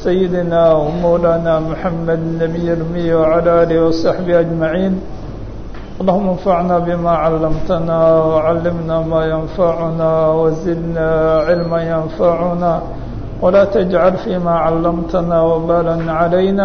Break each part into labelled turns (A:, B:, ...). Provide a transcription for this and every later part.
A: سيدنا ومولانا محمد النبي الأمي وعلى آله وصحبه أجمعين اللهم انفعنا بما علمتنا وعلمنا ما ينفعنا وزدنا علما ينفعنا ولا تجعل فيما علمتنا وبالا علينا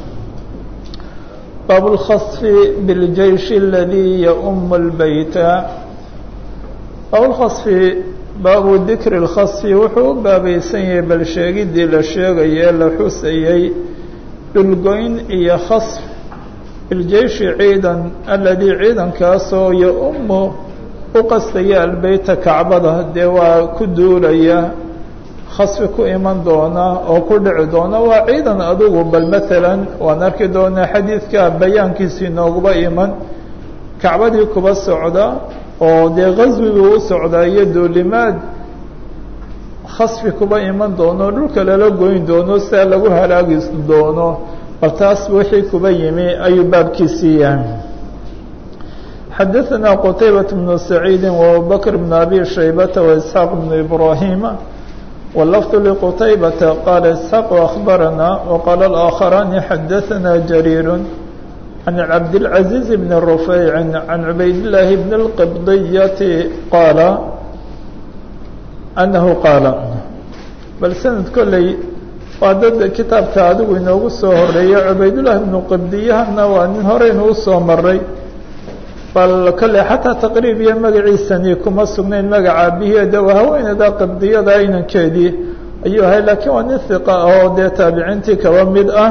A: باب الخصف بالجيش الذي يؤم البيت باب الخصف baabu dikri اlkhasfi wuxuu u baabaysan yahay bal sheegiddii la sheegayee la xusayey dhulgoyn iyo khasf biljeyshi ciidan aladii ciidankaasoo yo-umu u qastaya albeyta kacbada dee waa ku duulaya khasfi ku iman doona oo ku dhici doona waa ciidan adugu bal maalan waan arki doonaa xadiidka bayaankiisii nooguba iman kacbadii kuba socda oo dee qaswiguu u socdaa iyo duulimaad khasfi kuba iman doono dhulka lala goyn doono sidaa lagu halaagi doono bal taas wixii kuba yimi ayuu baabkiisii yahay xadaثna qtaybaة بن سacيidi وabubakr بن abi shaybata وإسxaaq بن ibrahima wlfd لqtaybata qaala isxaaq أخbarana وqaala الآkخarani xadaثna jariir عن عبد العزيز بن رفيع عن عبيد الله بن القبضية قال أنه قال bal سند kolley waa dad kitaabka adigu inoogu soo horeeya cubaydاللahi بن qibdiyahana waa nin horeynu usoo maray bal kolley xataa taqriib iyo magaciisani kuma sugnayn magaca abiheeda waa haweeneyda qibdiyada inankeedii ayuu ahay lakiin waa nin hiqa oo dee taabiciintii kaba mid ah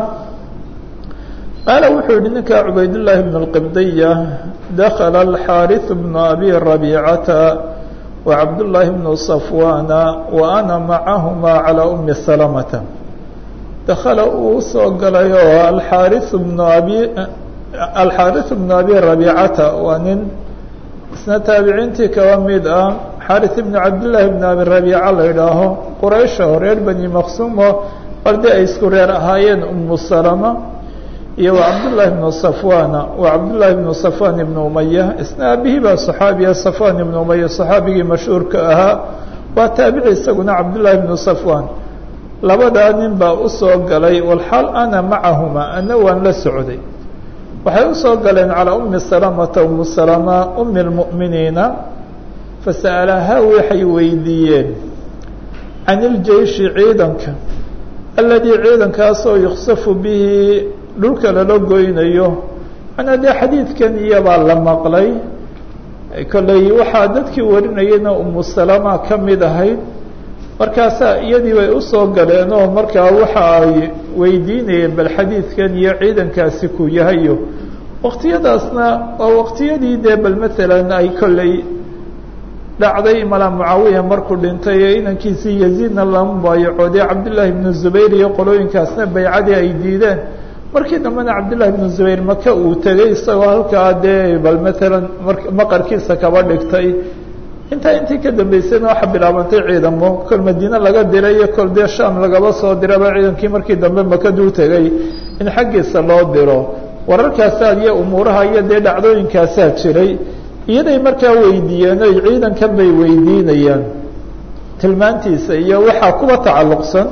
A: qaala wuxuu yihi ninka cubaydاللahi بن الqibdiya dakla الxاariث بن abi رabيcata وcabdاللahi بن صafwana وأna macahma عalى أmi سلمةa dakala uu soo galay oo aariث بن abi alxaariث بن abi رabيcata waa nin isna taabiciintii kaba mid ah xaariث بن cabdاللahi بن abi رabيca la idhaaho quraysha reer bani maqsumo balde ay isku reer ahaayeen umu سلمة iyo wa cabdالlahi بن صafwana wa cabdالlahi بن صafwan ibn umaya isna aabihii baa صaxaabiya صafwan ibn umaya صaxaabigii mashhuurka ahaa waa taabici isaguna cabdالlahi بن صafwan labadaa nin baa usoo galay walxaal ana macahuma ana waan la socday waxay usoo galeen calىa umi salamata umu salama umi اlmuؤminiina fasa'alahaa waxay weydiiyeen can iljeishi ciidanka aladii ciidankaasoo yuksafu bihi dhulka lala goynayo manaa dee xadiidkan iyabaa la maqlay kolley waxaa dadkii warinayana umu salama ka mid ahayd markaasaa iyadii bay usoo galeen oo markaa waxa ay weydiinayeen bal xadiidkan iyo ciidankaasi ku yahayo waqtiyadaasna waa waqtiyadii dee bal maalan ay kolley dhacday mala mucaawiya markuu dhintay ee inankiisii yaziidna lama mubaayacooday cabdillaahi bnu zubayr iyo qolooyinkaasna baycadii ay diideen markii dambena cabdالlahi بن zubayr maka uu tegey isagoo halkaa dee bal maalan maqarkiisa kaba dhigtay intaa intii ka dambeysayna waxaa bilaabantay ciidamo kol madiine laga diray iyo kol dee sham lagaba soo diraba ciidankii markii dambe maka duu tegey in xaggiisa loo diro wararkaasaa iyo umuuraha iyo dee dhacdooyinkaasaa jiray iyaday markaa weydiiyeen oy ciidankan bay weydiinayaan tilmaantiisa iyo waxaa kuwa tacalluqsan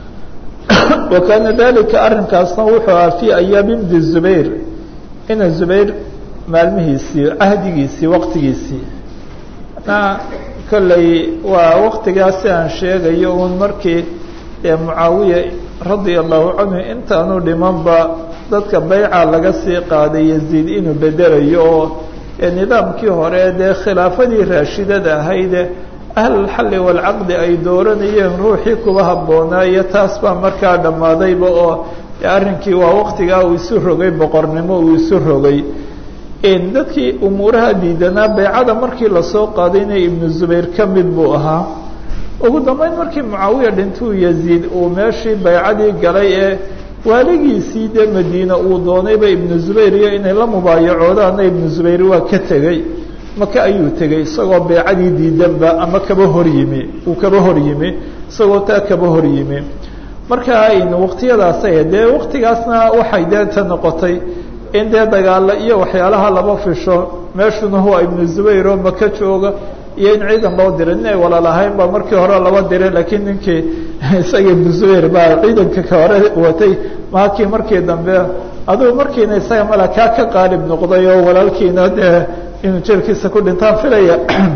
A: wakaana dalika arrinkaasna wuxuu ahaa fii ayaami bni zubayr ina zubayr maalmihiisii cahdigiisii waqtigiisii na kolley waa waqtigaasi aan sheegayo uun markii ee mucaawiya radia allahu canhu intaanu dhimanba dadka bayca laga sii qaaday yaziid inuu bedelayo oo nidaamkii hore dee khilaafadii raashidada ahayde ahlulxalli waalcaqdi ay dooranayeen ruuxii kuba habboonaa iyo taas baa markaa dhammaadayba oo arrinkii waa waqtigaa uu isu rogay boqornimo uu isu rogay dadkii umuuraha diidanaa baycada markii lasoo qaadayna ibnu zubayr ka mid buu ahaa ugu dambeyn markii mucaawiya dhintuu yaziid uu meeshii baycadii galay ee waaligiisii dee madiina uu doonayba ibnu zubayr iyo inay la mubaayacoodaana ibnu zubayr waa ka tegey maka ayuu tegey isagoo beecadii diidanba ama kaba hor yimi uu kaba hor yimi isagoo taa kaba hor yimi marka waqtiyadaasay dee waqtigaasna waxay dee ta noqotay in dee dagaalo iyo waxyaalaha laba fisho meeshuna huwa ibnu zubayr oo maka jooga iyo in ciidan loo diray nin ay walalahayn ba markii hore laba diray laakiin ninkii isaga ibnu zubayr baa ciidanka ka hore watay maakii markii dambe adugu markiina isaga mala kaa ka qaalib noqday oo walaalkiina dee inuu jeelkiisa ku dhintaan filaya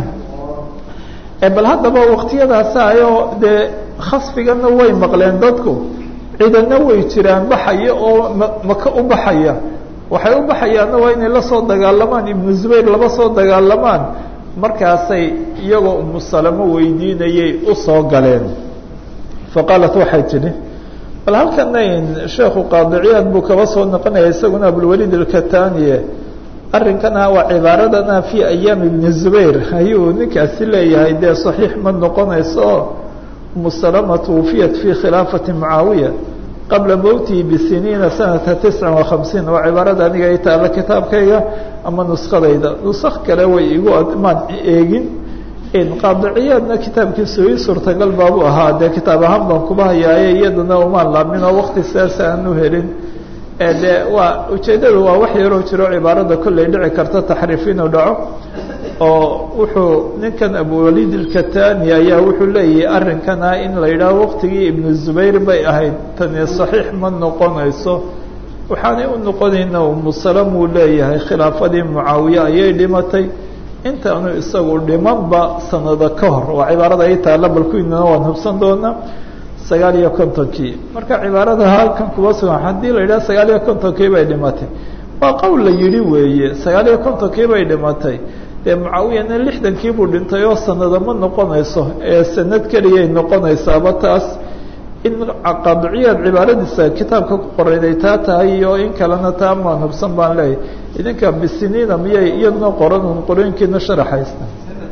A: bal haddaba waktiyadaasaayo dee khasfigana way maqleen dadku ciidanna way jiraan baxaya oo maka u baxaya waxay u baxayaanna waa inay la soo dagaalamaan ibnu zubayr laba soo dagaalamaan markaasay iyagoo umu salamo weydiinayay u soo galeen faqaalat waxay tidhi bal halkana sheekhu qaadiciyaad buu kaba soo noqonaya isaguna abulwaliid alkataniye arrinkana waa cibaaradana fi ayaam ibni zubayr ayuu ninkaasi leeyahay dee saxiix ma noqonayso oo umu salama twufiyat fi khilaafati mucaawiya qabla mowtihi bisiniina sanata tisca wa hamsiin waa cibaarada aniga ay taalla kitaabkayga ama nuskadayda nusak kale way igu maan eegin qaadiciyaadna kitaabkiisu ii suurtagal baabu ahaa dee kitaab ahaan baan kuba hayaaye iyadana umaan laabmin oo wakti sidaasa aan u helin de waa ujeeddadu waa wax yaroo jiro cibaarada kolley dhici karta taxriif inuu dhaco oo wuxuu ninkan abuwaliid ilkatani ayaa wuxuu leeyahay arrinkana in la yidhaaho waqtigii ibnu zubayr bay ahayd tani saxiix ma noqonayso waxaanay u noqonayna umu salam uu leeyahay khilaafadii mucaawiye ayay dhimatay intaanu isagu dhimanba sanado ka hor waa cibaarada ay taalla balkuinana waan hubsan doonaa sagaal iyo kontonkii marka cibaarada halkan kuba sugan haddii la yidhaha sagaal iyo kontonkii bay dhimatay waa qowl la yidhi weeye sagaal iyo kontonkii bay dhimatay dee mucaawiyana lixdankii buu dhintay oo sanado ma noqonayso ee sanad keliyay noqonaysaaba taas in qaadiciyaad cibaaradiisa kitaabka ku qorayday taa tahay iyo in kalena taa maan hubsan baan leeyahy idinka bisiniina miyay iyaduna qoran un qorooyinkiina sharaxaysta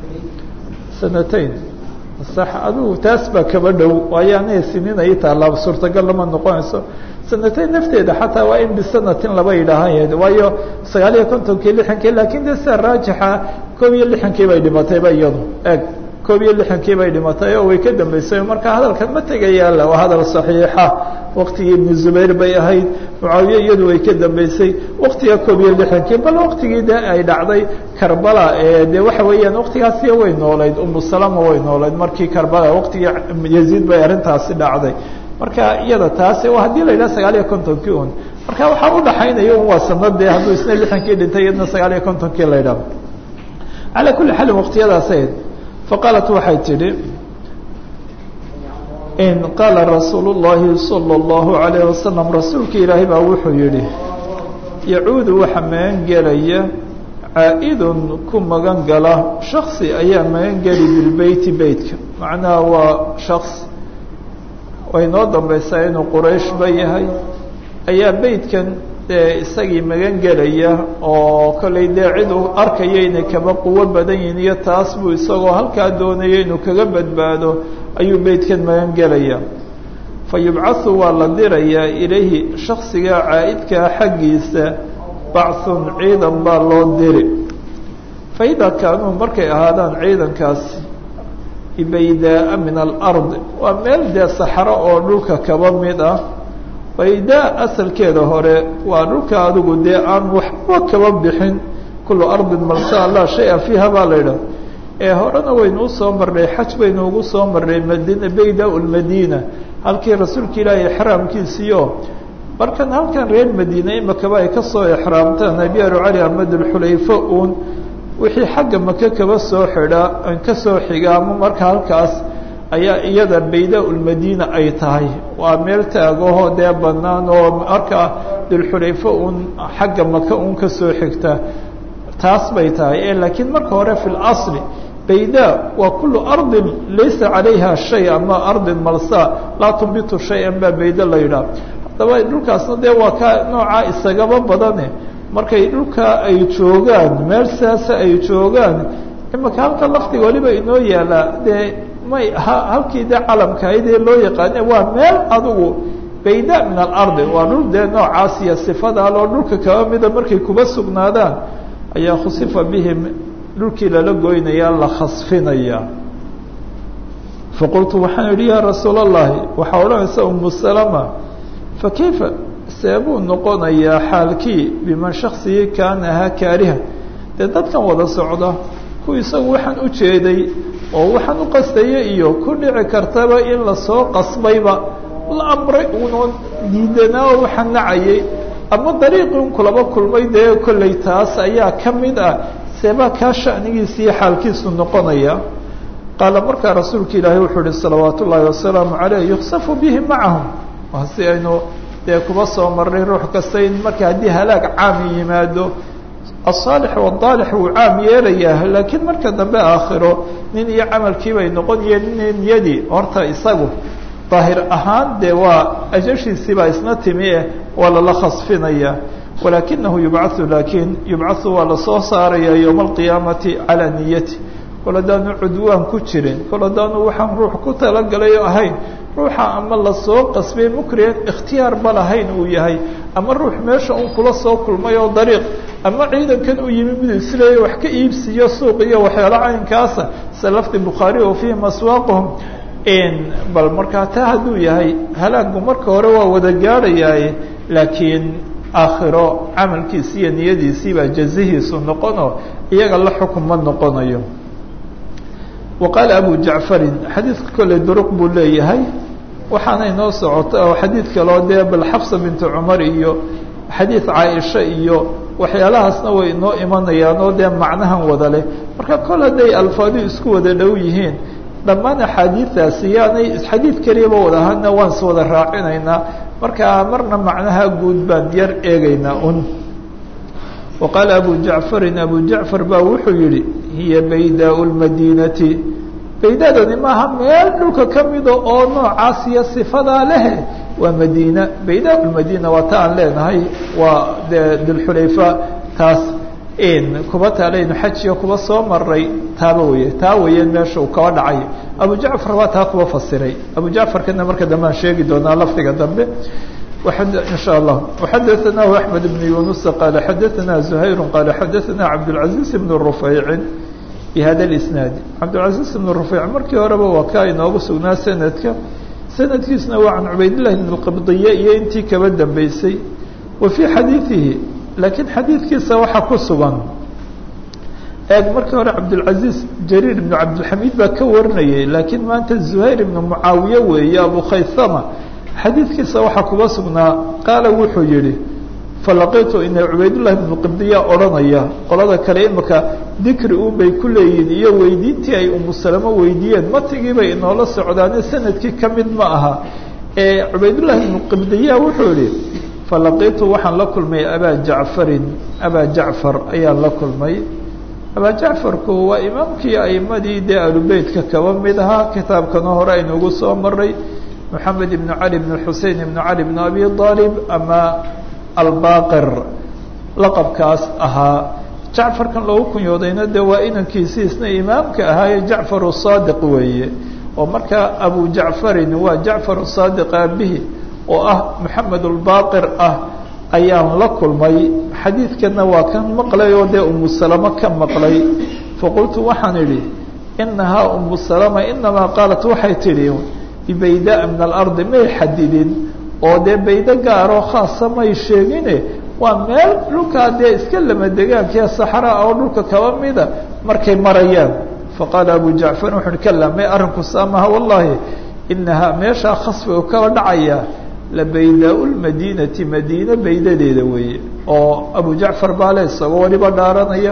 A: sanatayn sax adigu taas baa kaba dhow waayo aniga siniin ay taallaa suurtagal lama noqonayso sanatayn nafteeda xataa waa in bisanatin laba yidhaahan waayo sagaal iyo kontonkii lixankii lakin de sida raajixa koob iyo lixankii bay dhimatayba iyadu eg koob iyo lixankii bay dhimatay oo way ka dambeysay marka hadalkan ma tegayaala waa hadal saxiixa waktigii ibnu zubayr bay ahayd mucaawiye iyadu way ka dambeysay waktiga koob iyo lixankii bal waktigii de ay dhacday karbala ee de waxa weeyaan waktigaasiya way noolayd umu salama way noolayd markii karbala waktigii yaziid bay arrintaasi dhacday marka iyada taasi haddii la yidhaha sagaal iyo kontonkii un marka waxaa udhaxaynaya un waa sanade hadduu isna lixankii dhintay iyadna sagaal iyo kontonkii la yidhaho calaa kulli xaalin waktiyadaas ahayd faqaalat waxay tidhi in qaala rasuulu llahi salى اllahu alayh wasalam rasuulka ilaahay baa wuxuu yihi yacuudu waxa magan gelaya caa-idun ku magan gala shaksi ayaa magan geli bilbeyti beytka macnaha waa shaks way noo dambaysaa inuu qurayshba yahay ayaa beytkan dee isagii magan gelaya oo kollay dee cid uu arkaya inay kaba quwo badan yihin iyo taas buu isagoo halkaa doonaya inuu kaga badbaado ayuu beytkan magan gelaya fa yubcathu waa la dirayaa ilayhi shaksigaa caa'idkaa xaggiisa bachun ciidan baa loo diri fa idaa kaanuu markay ahaadaan ciidankaasi baydaa min alard waa meel dee saxro oo dhulka kaba mid ah baydaa asalkeeda hore waa dhulka adigu dee aan waxba kaba bixin kullu ardin malsaa laa shay-a fiiha baa la yidhaha ee horena waynu usoo marnay xaj baynu ugu soo marnay madina baydaa lmadiina halkii rasuulka ilaahay exraamkiisiio markan halkan reer madiina imakaba ay kasoo exraamtaan abiyaaru cali ahmed alxulayfa uun wixii xagga maka kaba soo xidha kasoo xiga ama marka halkaas ayaa iyada baydaa ulmadiina ay tahay waa meel taagaho dee banaan oo markaa dulxulayfa uun xagga maka uun kasoo xigta taas bay tahay e laakiin marka hore fi اlasli baydaa waa kulu ardin laysa calayha shay ama ardin malsa laa tumbitu shay-an baa bayda la yidhaah haddaba dhulkaasna dee waa ka noocaa isagaba badane markay dhulka ay joogaan meel sidaasa ay joogaan imaka halka lafdiga waliba inoo yaalaa dee may halkii dee calamkahaydee loo yaqaane waa meel adigu bayda min alardi waa dhul dee noocaas iyo sifadaaloo dhulka kaba mida markay kuba sugnaadaan ayaa khusifa bihim dhulkii lala goynaya la khasfinaya faqultu waxaan idhi yaa rasuul allahi waxaa odhanaysa umu salama fakayfa seebuu noqonayaa xaalkii biman shaksigii kaana ahaa kaariha dee dadkan wada socda ku isagu waxaan u jeeday oo waxaan u qastaya iyo ku dhici kartaba in lasoo qasbayba la amray uunoo diidanaa oo waxaan nacayay ama dariiqii un kulaba kulmay dee kollay taas ayaa ka mid ah seebaa kaa sha'nigiisa iyo xaalkiisu noqonaya qaala markaa rasuulka ilaahay wuxuu ihi salawaat ullaahi wasalaamu caleyh yuksafu bihi macahum waa si aynu dee kuba soo marnay ruux kasta in marka haddii halaag caami yimaado asaalix wadaalix wuu caam yeelayaa laakiin marka dambe aakhiro nin iyo camalkii bay noqonayeen nin niyadii horta isagu daahir ahaan dee waa ajashiisii baa isna timi eh waa lala khasfinaya walaakinahu yubcathu laakiin yubcathu waa lasoo saaraya yowma alqiyaamati calaa niyati kol haddaanu cudwaan ku jirin kol haddaanu waxaan ruux ku talagalay ahayn ruuxa ama lasoo qasbay mukriyan ikhtiyaarba lahayn uu yahay ama ruux meesha un kula soo kulmay oo dariiq ama ciidankan uu yimi miduu isleeya wax ka iibsiiyo suuq iyo waxyaalo caynkaasa sida lafdi bukhaari oo fiihi maswaaquhum bal markaa taa hadduu yahay halaagu marka hore waa wada gaadhayaaye laakiin aakhiro camalkiisi iyo niyadiisii baa jazihiisu noqono iyaga la xukun ma noqonayo wa qaala abu jacfarin xadiidka kolley duruq buu leeyahay waxaana inoo socota oo xadiid kaloo dee bal xafsa bintu cumar iyo xadiid caaisha iyo waxyaalahaasna way inoo imanayaan oo dee macnahan wada leh marka kol hadday alfaadu isku wada dhow yihiin dhammaan axaadiidaasi yaanay xadiid keliyaba wada ahana waan is wada raacinaynaa markaa marna macnaha guud baan yar eegaynaa un wa qaala abu jacfarin abu jacfar baa wuxuu yihi hiya baydaa lmadiinati baydadani maaha meel dhulka ka mida oo noocaas iyo sifadaa lehe waa madiina baydaa lmadiina waa ta aan leenahay waa de dilxulayfa taas kuba taalaynu xajiga kuba soo maray taaba weye taa weeyeen meesha uu kaba dhacay abu jacfar waa taa kuba fasiray abu jacfarkana marka dambe aan sheegi doonaa lafdiga dambe in shاء الله وxadaثnah أحmed بن yuنuس qال xadaثna زhayr qال xadaثna cabdالعaزيز بن رفيع بhada الإسناad cabdالعaزيز بن رفيع markii horeba waa kaa inoogu sugnaa sanadka sanadkiisna waa can cubaydاللahi بن الqبضiye iyo intii kaba dambeysay wa fي xadiiثihi lakiin xadiidkiisa waxa ku sugan eeg markii hore cabdالعaزيز jrير بن cabdالحamid baa ka warinayay lakiin maanta زhayr بن معaawiye weeye abu khaysama xadiidkiisa waxaa kuga sugnaa qaala wuxuu yihi falaqitu ina cubaydullahi bnu qibdiya odhanaya qolada kale imaka dikri un bay ku leeyihin iyo weydiintii ay umu salamo weydiiyeen matigii bay inoola socdaane sanadkii ka mid ma aha ee cubaydullahi bnu qibdiya wuxuu yihi falaqitu waxaan la kulmay abaa jacfarin abaa jacfar ayaan la kulmay abaa jacfarku waa imaamkii aimadii dee alubeytka kaba mid ahaa kitaabkana hore aynugu soo maray محamed بن عalي بن xusein بن عalي بن abi طالب ama albaqir laqabkaas ahaa jacfarkan loogu kunyoodayna de waa inankiisi isna imaamka ahaaye jacfar الصadiq weeye oo markaa abu jacfarin waa jacfar الصadiq aabihi oo ah moxamed الbaqir ah ayaan la kulmay xadiidkana waa kan maqlay oo dee umu salama ka maqlay faqultu waxaan idhi inahaa umu salama inamaa qaalat waxay tidhi baydaa min alardi may xadidin oo dee baydo gaaroo khaasa may sheegine waa meel dhulkaa dee iska lama degaankiya saxraa oo dhulka kaba mida markay marayaan faqaala abu jacfar wuxu uhi kala may arrinku saamaha wallahi inahaa meeshaa khasfi u kaba dhacaya la baydaa lmadiinati madiine baydadeeda weeye oo abu jacfar baale isagoo waliba dhaaranaya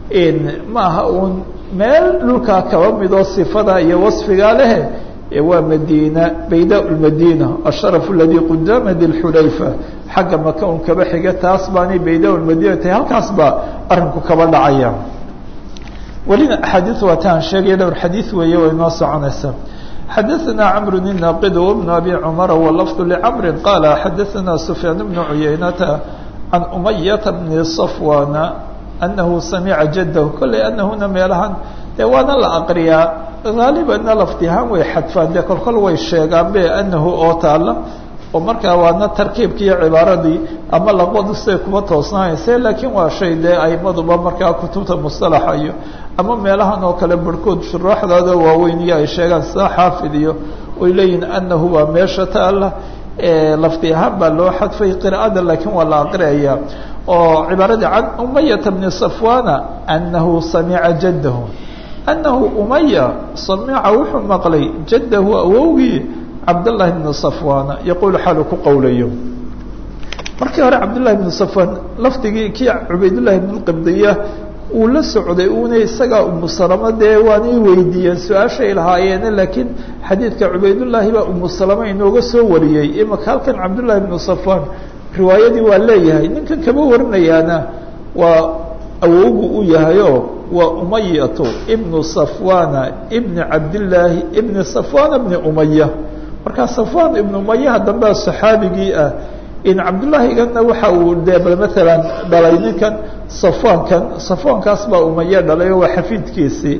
A: ma aha uun meel dhulkaa kaba midoo sifada iyo wasfigaa lehe waa madina bayda madina asharaf اladي qudama dilxulayfa xagga maka un kaba xiga taas baanay bayda madina tahay halkaas baa arinku kaba dhacaya welina axaadiis waa taan sheegaya dhowr xadiis weeye way noo soconaysa xadaثna cmr الnaqid وبن abi cmr wlfظ lcmr qala xadaثna sufyaan بn cuyaynata can umayata bni صafwana anahu samica jadahu kolley anahuna meelahan dee waana la aqriyaa haalibanna laftihaan way xadfaan dee kolkol way sheegaan be anahu oo taala oo markaa waana tarkiibki iyo cibaaradii ama laqbadu siday kuma toosnaanayse laakiin waa shay dee aimaduba markaa kutubta musalaxa iyo ama meelahan oo kale barhkood shuraaxdooda waaweyn iyo ay sheegaan sida xaafid iyo oy leeyihin anahu waa meesha taala lafdi ahaan baa loo xadfay qira'ada laakiin waa la aqriaya oo cibaaradii can umayata bni safwana anahu samica jaddahu anahu umaya samica wuxuu maqlay jaddahu awowgii cabdاllahi bni safwana yaquulu xaalu ku qowlayo markii hore cabdullahi bni safwan lafdigii kii cubaydullahi bn qibdiya uu la socday una isagaa umu salamo dee waanay weydiiyeen su-aashay lahaayeene laakiin xadiidka cubaydullaahi baa umu salamo inooga soo wariyey imaka halkan cabdullahi bnu safwan riwaayadii waa leeyahay ninkan kama warinayaana waa awowgu u yahayo waa umayatu ibnu safwana ibni cabdillaahi ibni safwana bni umaya markaa safwan ibnu umayaha dambea saxaabigii ah in cabdullaahiganna waxa uu de maalan dhalay ninkan safwankan safwankaas baa umaye dhalay oo waa xafiidkiisii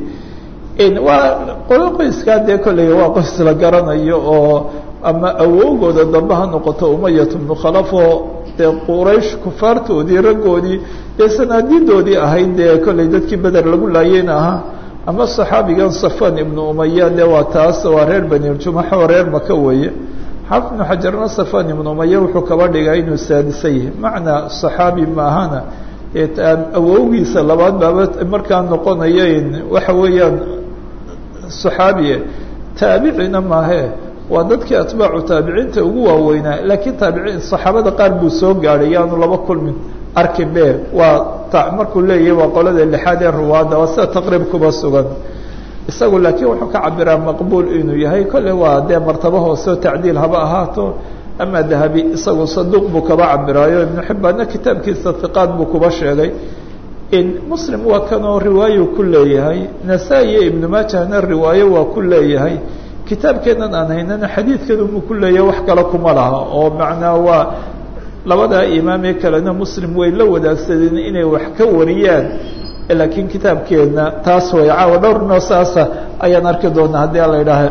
A: waa qolo qoyskaa dee kolley waa qoys la garanayo oo ama awowgooda dambe ha noqoto umayat bnu khalaf oo dee quraysh kufaartoodii raggoodii dee sanaadidoodii ahayd dee kolley dadkii beder lagu laayeyna ahaa ama saxaabigan safwan ibnu umaya de waa taas waa reer banijumax oo reer maka weeye xaafid ibnu xajarna safwan ibnu umaya wuxuu kaba dhigay inuu saadisa yahay macnaa saxaabi maahana awowgiisa labaad baaba markaa noqonaya waxa weeyaan saxaabiye taabicina maahe waa dadkii atbaacu taabiciinta ugu waaweynaa laakiin taabiciin saxaabada qaar buu soo gaadhay yaanu laba kulmin arkin be waa markuu leeyahay waa qolada lixaad ee ruwaadda waa sida taqriib kuba sugan isagu laakiin wuxuu ka cabiraa maqbuul inuu yahay kolle waa dee martabo hooseo tacdiil haba ahaato ama dahabi isagu saduuq buu kaba cabiraayo ibnu xibbaanna kitaabkiisa hiqaad buu kuba sheegay in muslim waa kanoo riwaayo ku leeyahay nasaa-i iyo ibnu maajahna riwaayo waa ku leeyahay kitaabkeennan aan haynana xadiidkanumuu ku leeyahay wax kale kuma laha oo macnaa waa labadaa imaamee kalena muslim way la wadaagsadeen inay wax ka wariyaan laakiin kitaabkeedna taas way caawa dhowrnoo saasa ayaan arki doonaa haddii ala idhaaha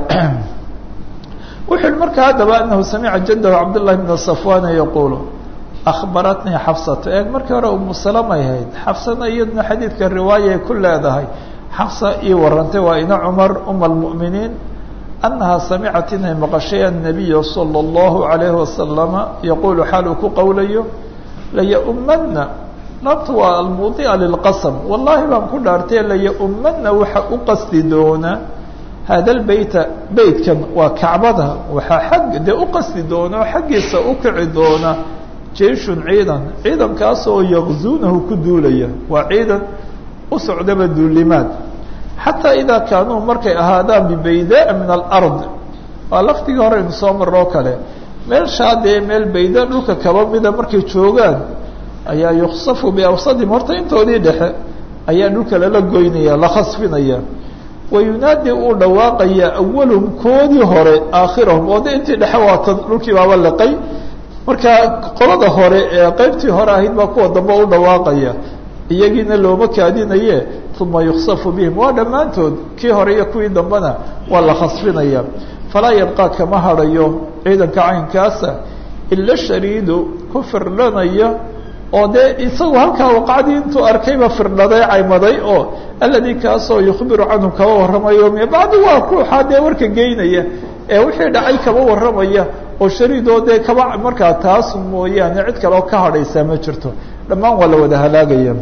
A: wuxu uhi marka haddaba anahu samica jadahu cabdullahi bna safwana yaquulu akhbaratnii xafsatu eeg markii hore umu salamay hayd xafsana iyadna xadiidka riwaayay ku leedahay xafsa ii warantay waa ina cumar uma almu'miniin annaha samicat inay maqashay annabiya sala allahu alayhi wasalama yaquulu xaal uu ku qowlayo layaumana laabta waa almuudica lilqasam wallahi baan ku dhaartay layaumana waxa u qasdi doona hada lbeyta beytkan waa kacbada waxaa xag dee u qasdi doona oo xaggiisa u kici doona jeyshun ciidan ciidankaas oo yaqzuunahu ku duulaya waa ciidan u socdaba duulimaad xataa idaa kaanuu markay ahaadaan bibaydaa min alard waa laftigii hore inu soo maroo kale meelshaa dee meel bayda dhulka kaba mida markay joogaan ayaa yuksafu biawsadihim horta intoodii dhexe ayaa dhulka lala goynaya la khasfinaya wayunaadi uu dhawaaqaya awalhum koodii hore aakhirahum oo de intii dhexe waatan dhulkii baaba liqay markaa qolada hore ee qeybtii hore ahayd baa kuwa dambe u dhawaaqaya iyagiina looma kaadinaye uma yuksafu bihim waa dhammaantood kii hore iyo kuwii dambena waa la khasfinaya falaa yabqaa kama hadhayo ciidanka caynkaasa ila shariidu ku firdhanaya oo dee isagu halkaa waqacdii intuu arkayba firdhaday caymaday oo alladii kaasoo yukhbiru canhu kaba warramayo me bacdi waa ruuxaa dee warka geynaya ee wixii dhacay kaba warramaya oo shariidoo dee kaba markaa taas mooyaane cid kaleo ka hadhaysaa ma jirto dhammaan waa la wada halaagaya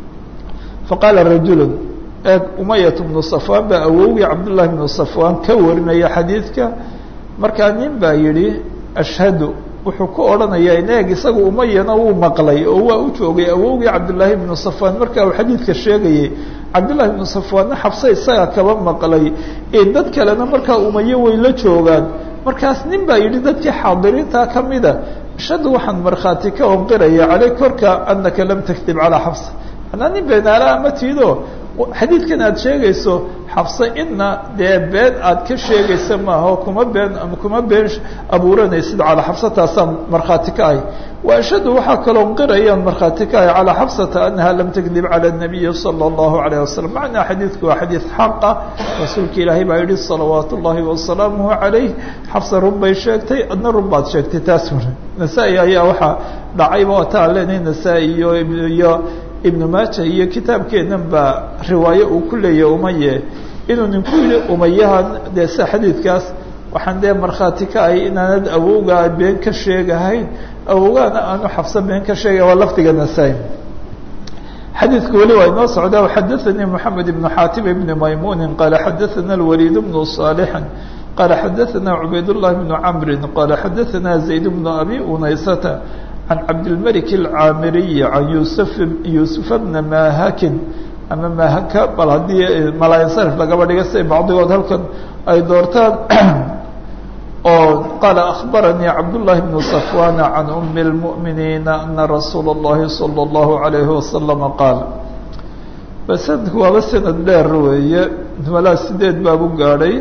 A: faqaala rajulu eeg umayat bnu safwaan baa awowgii cabdullahi bnu safwaan ka warinaya xadiidka markaa nin baa yidhi ashhadu wuxuu ku odhanayaa in eeg isagu umayana wuu maqlay oo waa u joogay awowgii cabdullaahi bnu safwaan marka uu xadiidka sheegayay cabdullahi bnu safwaanna xabse isaga kaba maqlay dad kalena markaa umaye way la joogaan markaas nin baa yidhi dadkii xaadiriinta kamida ashhadu waxaan markhaati ka onqiraya caley korka anaka lam takdib calaa xabsa anaa nin beenaala ama tiido xadiidkan aad sheegayso xabse ina dee been aad ka sheegaysa maaha kuma been kuma been abuuranaysid calaa xabsataasaan markhaati ka ahy wa ashhadu waxaa kaloo qirayaan markhaati ka ahy calaa xabsata anaha lam takdib cala nabiyi sala allahu alayh wasalam macnaa xadiidku waa xadiid xaqa rasuulka ilaahay baa yihi salawaat ullahi wasalaamuhu calayh xabse run bay sheegtay adna run baad sheegtay taas nasaa-i ayaa waxaa dhacayba wataan leenahay nasaa-i iyo iyo ibnu maaja iyo kitaabkeennan baa riwaayo uu ku leeyahay umaye inuu ninku yihi umayahan dee sida xadiidkaas waxaan dee markhaati ka ahay inaanad awowgaa been ka sheegahayn awowgaana aanu xafso been ka sheegay waa lafdiga nasaa-i xadiidku weli waa inoo socdaa xadaثanii moxamed ibnu xaatim ibni maymuni qaala xadaثana اlwaliid bnu صaalixin qaala xadaثana cubayd llahi bnu camri qaala xadaثana zayd bnu abi unaysata can cabdilmalik اlcaamiriyi can yusuf yuusufa bna mahakin ama mahaka bal haddii malaansarif lagaba dhiga siay bacdigood halkan ay doortaan oo qaala akhbaranii cabdullahi bnu safwana can umi اlmu'miniina ana rasuula اllahi salى اllahu عalayhi wasalama qaal ba sanadku waaba sanad dheer weeye malaa sideed baabu gaadhay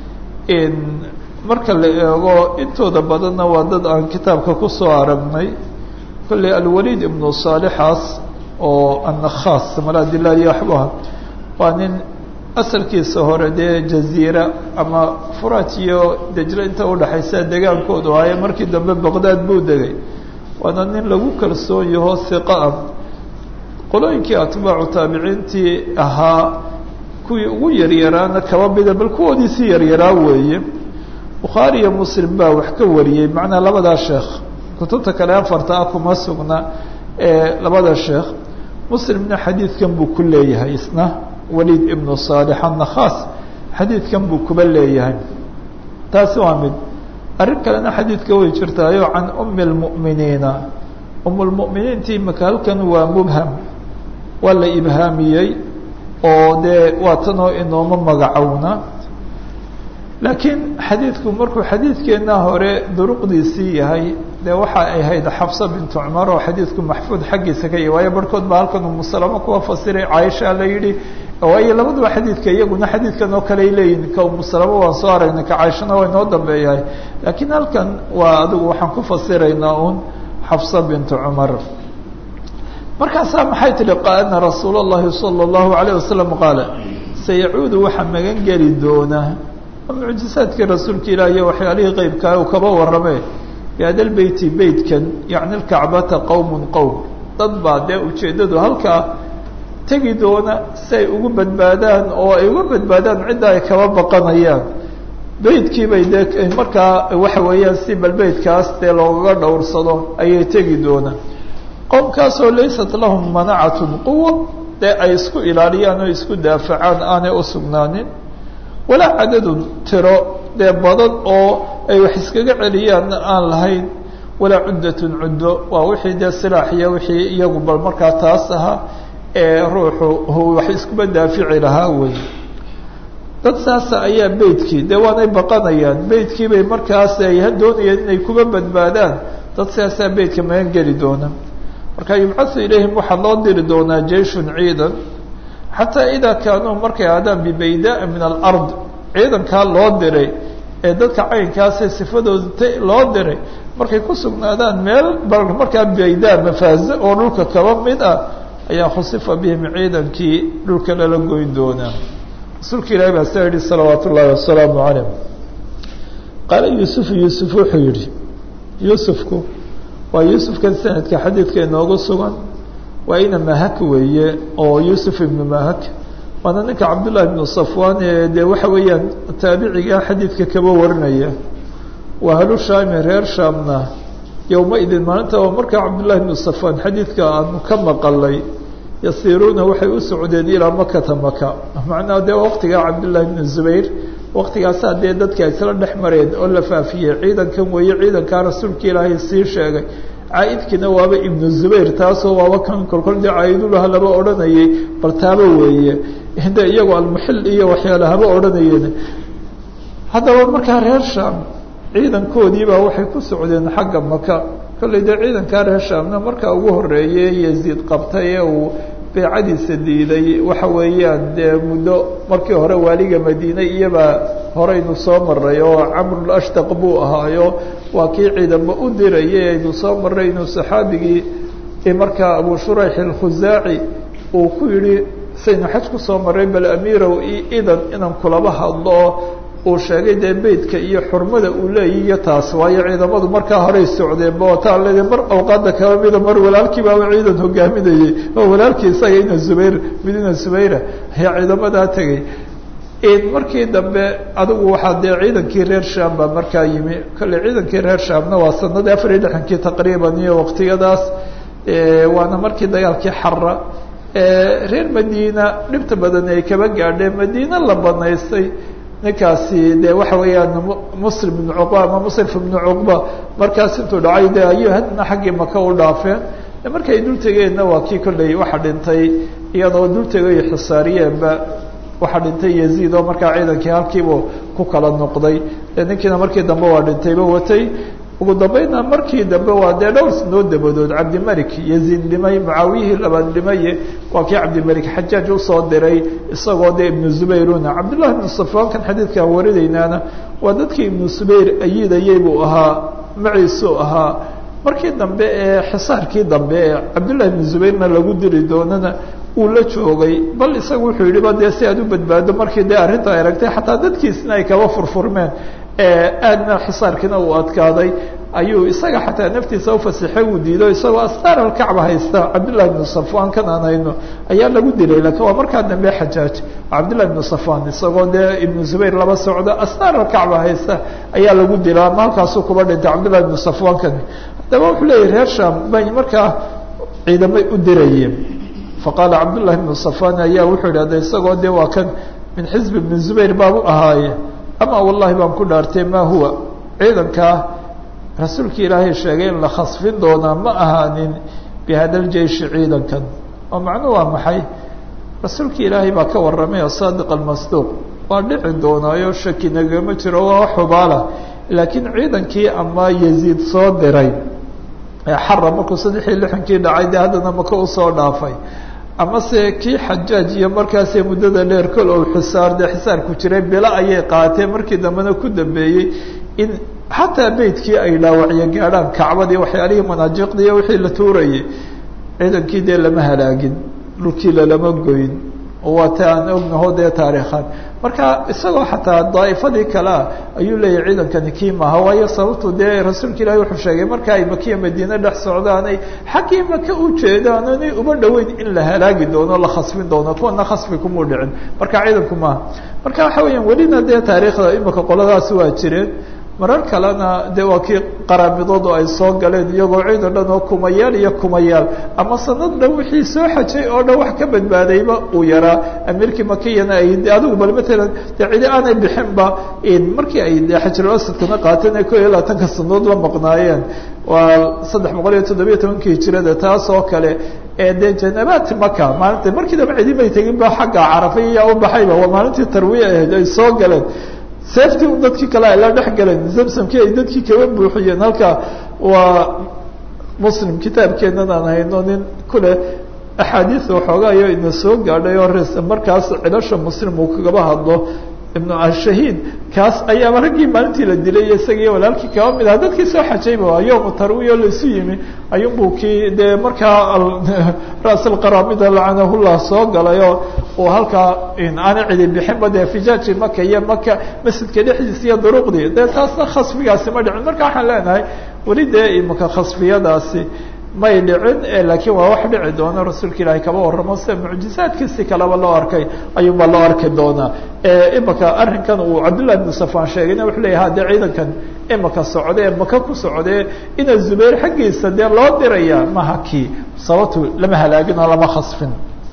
A: marka la eego intooda badanna waa dad aan kitaabka kusoo aragnay kolley alwaliid ibnu saalixaas oo annakhaas malaa dilaaliya waxbaha waa nin asalkiisa hore dee jaziira ama furaat iyo dejle inta udhaxaysa degaankoodu ahaye markii dambe baqdaad buu degay waana nin lagu kalsoon yaho hiqa ah qolooyinkii atbaacu taabiciintii ahaa kuwii ugu yaryaraana kaba mida bal kuwoodiisii yaryaraa weeye bukhaari iyo muslim baa wax ka wariyey macnaa labadaa sheekh kutubta kale afarta ah kuma sugna ee labada sheekh muslimna xadiidkan buu ku leeyahay isna waliid ibnu saalix annakhaas xadiidkan buu kuba leeyahay taasi waa mid arrin kalena xadiidka way jirtaayo can umi اlmu'miniina um lmu'miniintii maka halkan waa mubham waa la ibhaamiyey oo dee waa tanoo inooma magacowna laakiin xadiidku markuu xadiidkeena hore duruqdiisii yahay dee waxa ay ahayd xafsa bintu cumar oo xadiidku maxfuud xaggiisa ka yahy waayo barhkood baa halkan umusalamo kuwa fasiray caaisha la yidhi waayo labaduba xadiidka iyaguna xadiidkan oo kale ay leeyihin ka umusalamo waan soo aragnay ka caaishana waa inoo dambeeyahay laakiin halkan waa adigu waxaan ku fasiraynaa un xafsa bintu cumar markaasaa maxay tihi ana rasuul اllahi salى اllahu alayه wasalam qaala sayacuudu waxaa magan geli doona mucjizaadkii rasuulka ilaah iyo waxyaalihii qeybkaa uu kaba warrame bihadal beyti beytkan yacni lkacbata qowm qowm dad baa dee ujeeddadu halkaa tegi doona si ay ugu badbaadaan oo ay uga badbaadaan cidda ay kaba baqanayaan beytkii bay dee markaa waxa weeyaan si bal beytkaas dee loogaga dhowrsado ayay tegi doonaan qowmkaasoo laysat lahum manacatun quwa dee ay isku ilaaliyaan oo isku daafacaan aanay u sugnaanin walaa cadadun tiro dee badan oo ay wax iskaga celiyaan aan lahayn walaa cuddatun cuddo waa wixii dee silaaxiya wixii iyagu bal markaa taas ahaa ee ruuxu wax iskuba daafici lahaa wey dad saasa ayaa beytkii dee waanay baqanayaan beytkii bay markaas ay doonayaan inay kuba badbaadaan dad saasaa beytka magan geli doona marka yubcathu ilayhim waxaa loo diri doonaa jeyshun ciidan xataa idaa kaanuu markay aadaan bibaydaa min alard ciidankaa loo diray ee dadka caynkaasee sifadooda t loo diray markay ku sugnaadaan meel bal markaa baydaa mafaaze oo dhulka kaba mid ah ayaa khusifa bihim ciidankii dhulka lala goyn doonaa rasuulka ilahi baa saa yihi salawaat ullaahi wasalaamu calayh qaala yuusufu yuusuf wuxuu yihi yuusufku waa yuusufkan sanadka xadiidka inoogu sugan waa ina mahak weeye oo yuusuf ibnu mahak waana ninka cabdullahi ibnu safwan ee dee waxa weeyaan taabiciga xadiidka kaba warinaya waa halu shaami reer shaamna yowma idin maalinta oo markaa cabdullahi ibnu safwan xadiidka aanu ka maqalay yasiiruuna waxay u socdeen ilaa makata maka macnaha dee waqtigaa cabdullahi ibnu zubayr waqtigaasaa dee dadka isla dhex mareen oo la faafiyey ciidankan weeye ciidankaa rasuulka ilaahay sii sheegay caaidkiina waaba ibnu zubayr taasoo waaba kan kolkol dee caaidulaha laba odhanayay bal taaba weeye de iyagu almuxil iyo waxyaala haba odhanayeen haddaba markaa reer shaam ciidankoodiibaa waxay ku socdeen xagga maka kollay dee ciidankaa reer shaamna markaa ugu horeeyey yaziid qabtay ee uu beecadiisa diiday waxa weeyaan dee muddo markii hore waaliga madiine iyabaa horeynu soo maray oo camrul ashtaq buu ahaayo waa kii ciidamo u dirayay aynu soo maray inuu saxaabigii markaa abu shurayx alkhusaaci uu ku yidhi saynu xaj kusoo maray bal amiirow idan inaan kulaba hadlo uu sheegay dee beytka iyo xurmada uu leeyahy iyo taas waayo ciidamadu markaa horey socdeenba wataa leeda mar awqaada kaba mida mar walaalkii baaba ciidan hogaaminayay oo walaalkii isaga ina zubayr mid ina zubayra ayaa ciidamadaa tegay markii dambe adigu waxaa dee ciidankii reer sham baa markaa yimi kolley ciidankii reer shamna waa sanadii afar iyo lixankii taqriiban iyo waqtiyadaas waana markii dagaalkii xara reer madiina dhibta badan ay kaba gaadheen madiina la banaystay ninkaasi de waxa weeyaan muslim ibnu cuqba ama musrif ibnu cuqba markaas intuu dhacay de ayuu hadna xaggii maka u dhaafeen markay dul tegeenna waa kii kolley waxa dhintay iyadoo dul tegay xisaariyeenba waxaa dhintay yaziid oo markaa ciidankii halkiibu ku kala noqday ninkiina markii dambe waa dhintayba watay ugu dambeynna markii dambe waa dee dhowr sanoo dabadood cabdimalik yaziid dhimay mucaawiyihii labaad dhimaye waa kii cabdimalik xajaaj usoo diray isagoo dee ibnu zubayruna cabdullahi ibnu safaan kan xadiidkaan warinaynaana waa dadkii ibnu zubayr ayidayay buu ahaa maciisuu ahaa markii dambe ee xisaarkii dambe ee cabdullahi ibnu zubayrna lagu diri doonana uu la joogay bal isaga wuxuu yihi ba dee si aad u badbaado markii dee arrinta ay aragtay xataa dadkiisna ay kaba furfurmeen aadna xisaarkiina uu adkaaday ayuu isaga xataa naftiisa ufasixay uu diido isagoo astaar alkacba haysta cabdullahi ibnu safwan kan aan hayno ayaa lagu dilay lakiin waa markaa dambe xajaaj cabdullahi ibnu safwan isagoo dee ibnu zubayr laba socdo astaar alkacba haysta ayaa lagu dila ama halkaasuu kuba dhintay cabdullahi ibnu safwan kani haddaba wuxuu leeyahy reer sham bay markaa ciidamay u dirayeen faqaala cabdullahi ibnu safwan ayaa wuxuu idhahda isagoo de waa kan min xizb ibni zubayr baabu ahaaye ama wallahi baan ku dhaartay ma huwa ciidankaa rasuulkii ilaahay sheegay in la khasfin doonaa ma ahaanin bihada ljeishi ciidankan oo macnuhu waa maxay rasuulkii ilaahay baa ka warramay oo saadiq almasduuq waa dhici doonaayo shaki nagama jiro waa xubaala laakiin ciidankii ama yaziid soo diray xara markuu saddex iyo lixankii dhacay dee haddana maka usoo dhaafay amase kii xajaaj iyo markaasee muddada dheer kol ou xisaar dee xisaarku jiray bilo ayay qaateen markii dambena ku dambeeyey in xataa beydkii ay dhaawacyo gaadhaan kacbadii waxyaalihii manaajiqdii iyo wixii la tuurayay ciidankii dee lama halaagin dhulkii lalama goyn waa ta aan ognaho dee taariikhan marka isagoo xataa daa'ifadii kale ah ayuu leeyahay ciidankani kii maaha waayo sababtu dee rasuulka ilahi wuxuu sheegay marka ay makiya madiine dhex socdaanay xaggii maka u jeedaan inay uba dhoweyn in la halaagi doono la khasbin doono kuwana khasbi kumuu dhicin marka ciidanku maaha marka waxa weeyaan welina dee taariikhda imika qoladaasi waa jireen marar kalena de waa kii qaraamidoodu ay soo galeen iyagoo ciidan dhan oo kumayaal iyo kumayaal ama sanad dhan wixii soo xajay oo dhan wax ka badbaadayba uu yaraa amiirkii makiyana ay adigu bal matalan de cidi aanay bixinba markii ay de xajirul asadkana qaateen ay ko iyo labaatanka sanadood la maqnaayeen waa saddex boqol iyo toddobiyo tobankii hijirada taas oo kale ee dee janabaat maka maalinta markii daba cidi may tegin ba xagga carafa iyaa u baxayba waa maalintii tarwiya ahayd ay soo galeen seeftii un dadkii kale ay la dhex galeen zamsamkii ay dadkii kaba buuxiyeen halka waa muslim kitaabkeenan aan hayno nin kule axaadiis waxoogaayo ina soo gaadhay oo res markaas cilasha muslim uu kagaba hadlo ibnu ashahiid kaas ayaaba raggii maalintii la dilay isagiiyo walaalkii kaba mid aha dadkii soo xajayba yowmu tarwiya laisu yimi ayuunbuu kii dee markaa ras alqaramida lacanahullah soo galayoo uu halkaa aana cidi bixinba dee fijaaji maka iyo maka masjidka dhexdiisa iyo duruqdii dee taasna khasfigaasi ma dhicin marka waxaan leenahay weli dee imika khasfiyadaasi may dhicin laakiin waa wax dhici doona rasuulka ilaahay kaba warramo sida mucjizaadkiisi kaleba loo arkay ayuunbaa loo arki doonaa imika arrinkan uu cabdullahi ibnu safaan sheegayna wuxuu leeyahay hadee ciidankan imika socdee maka ku socdee ina zubayr xaggiisa dee loo diraya maha kii sababtu lama halaagin oo lama khasfin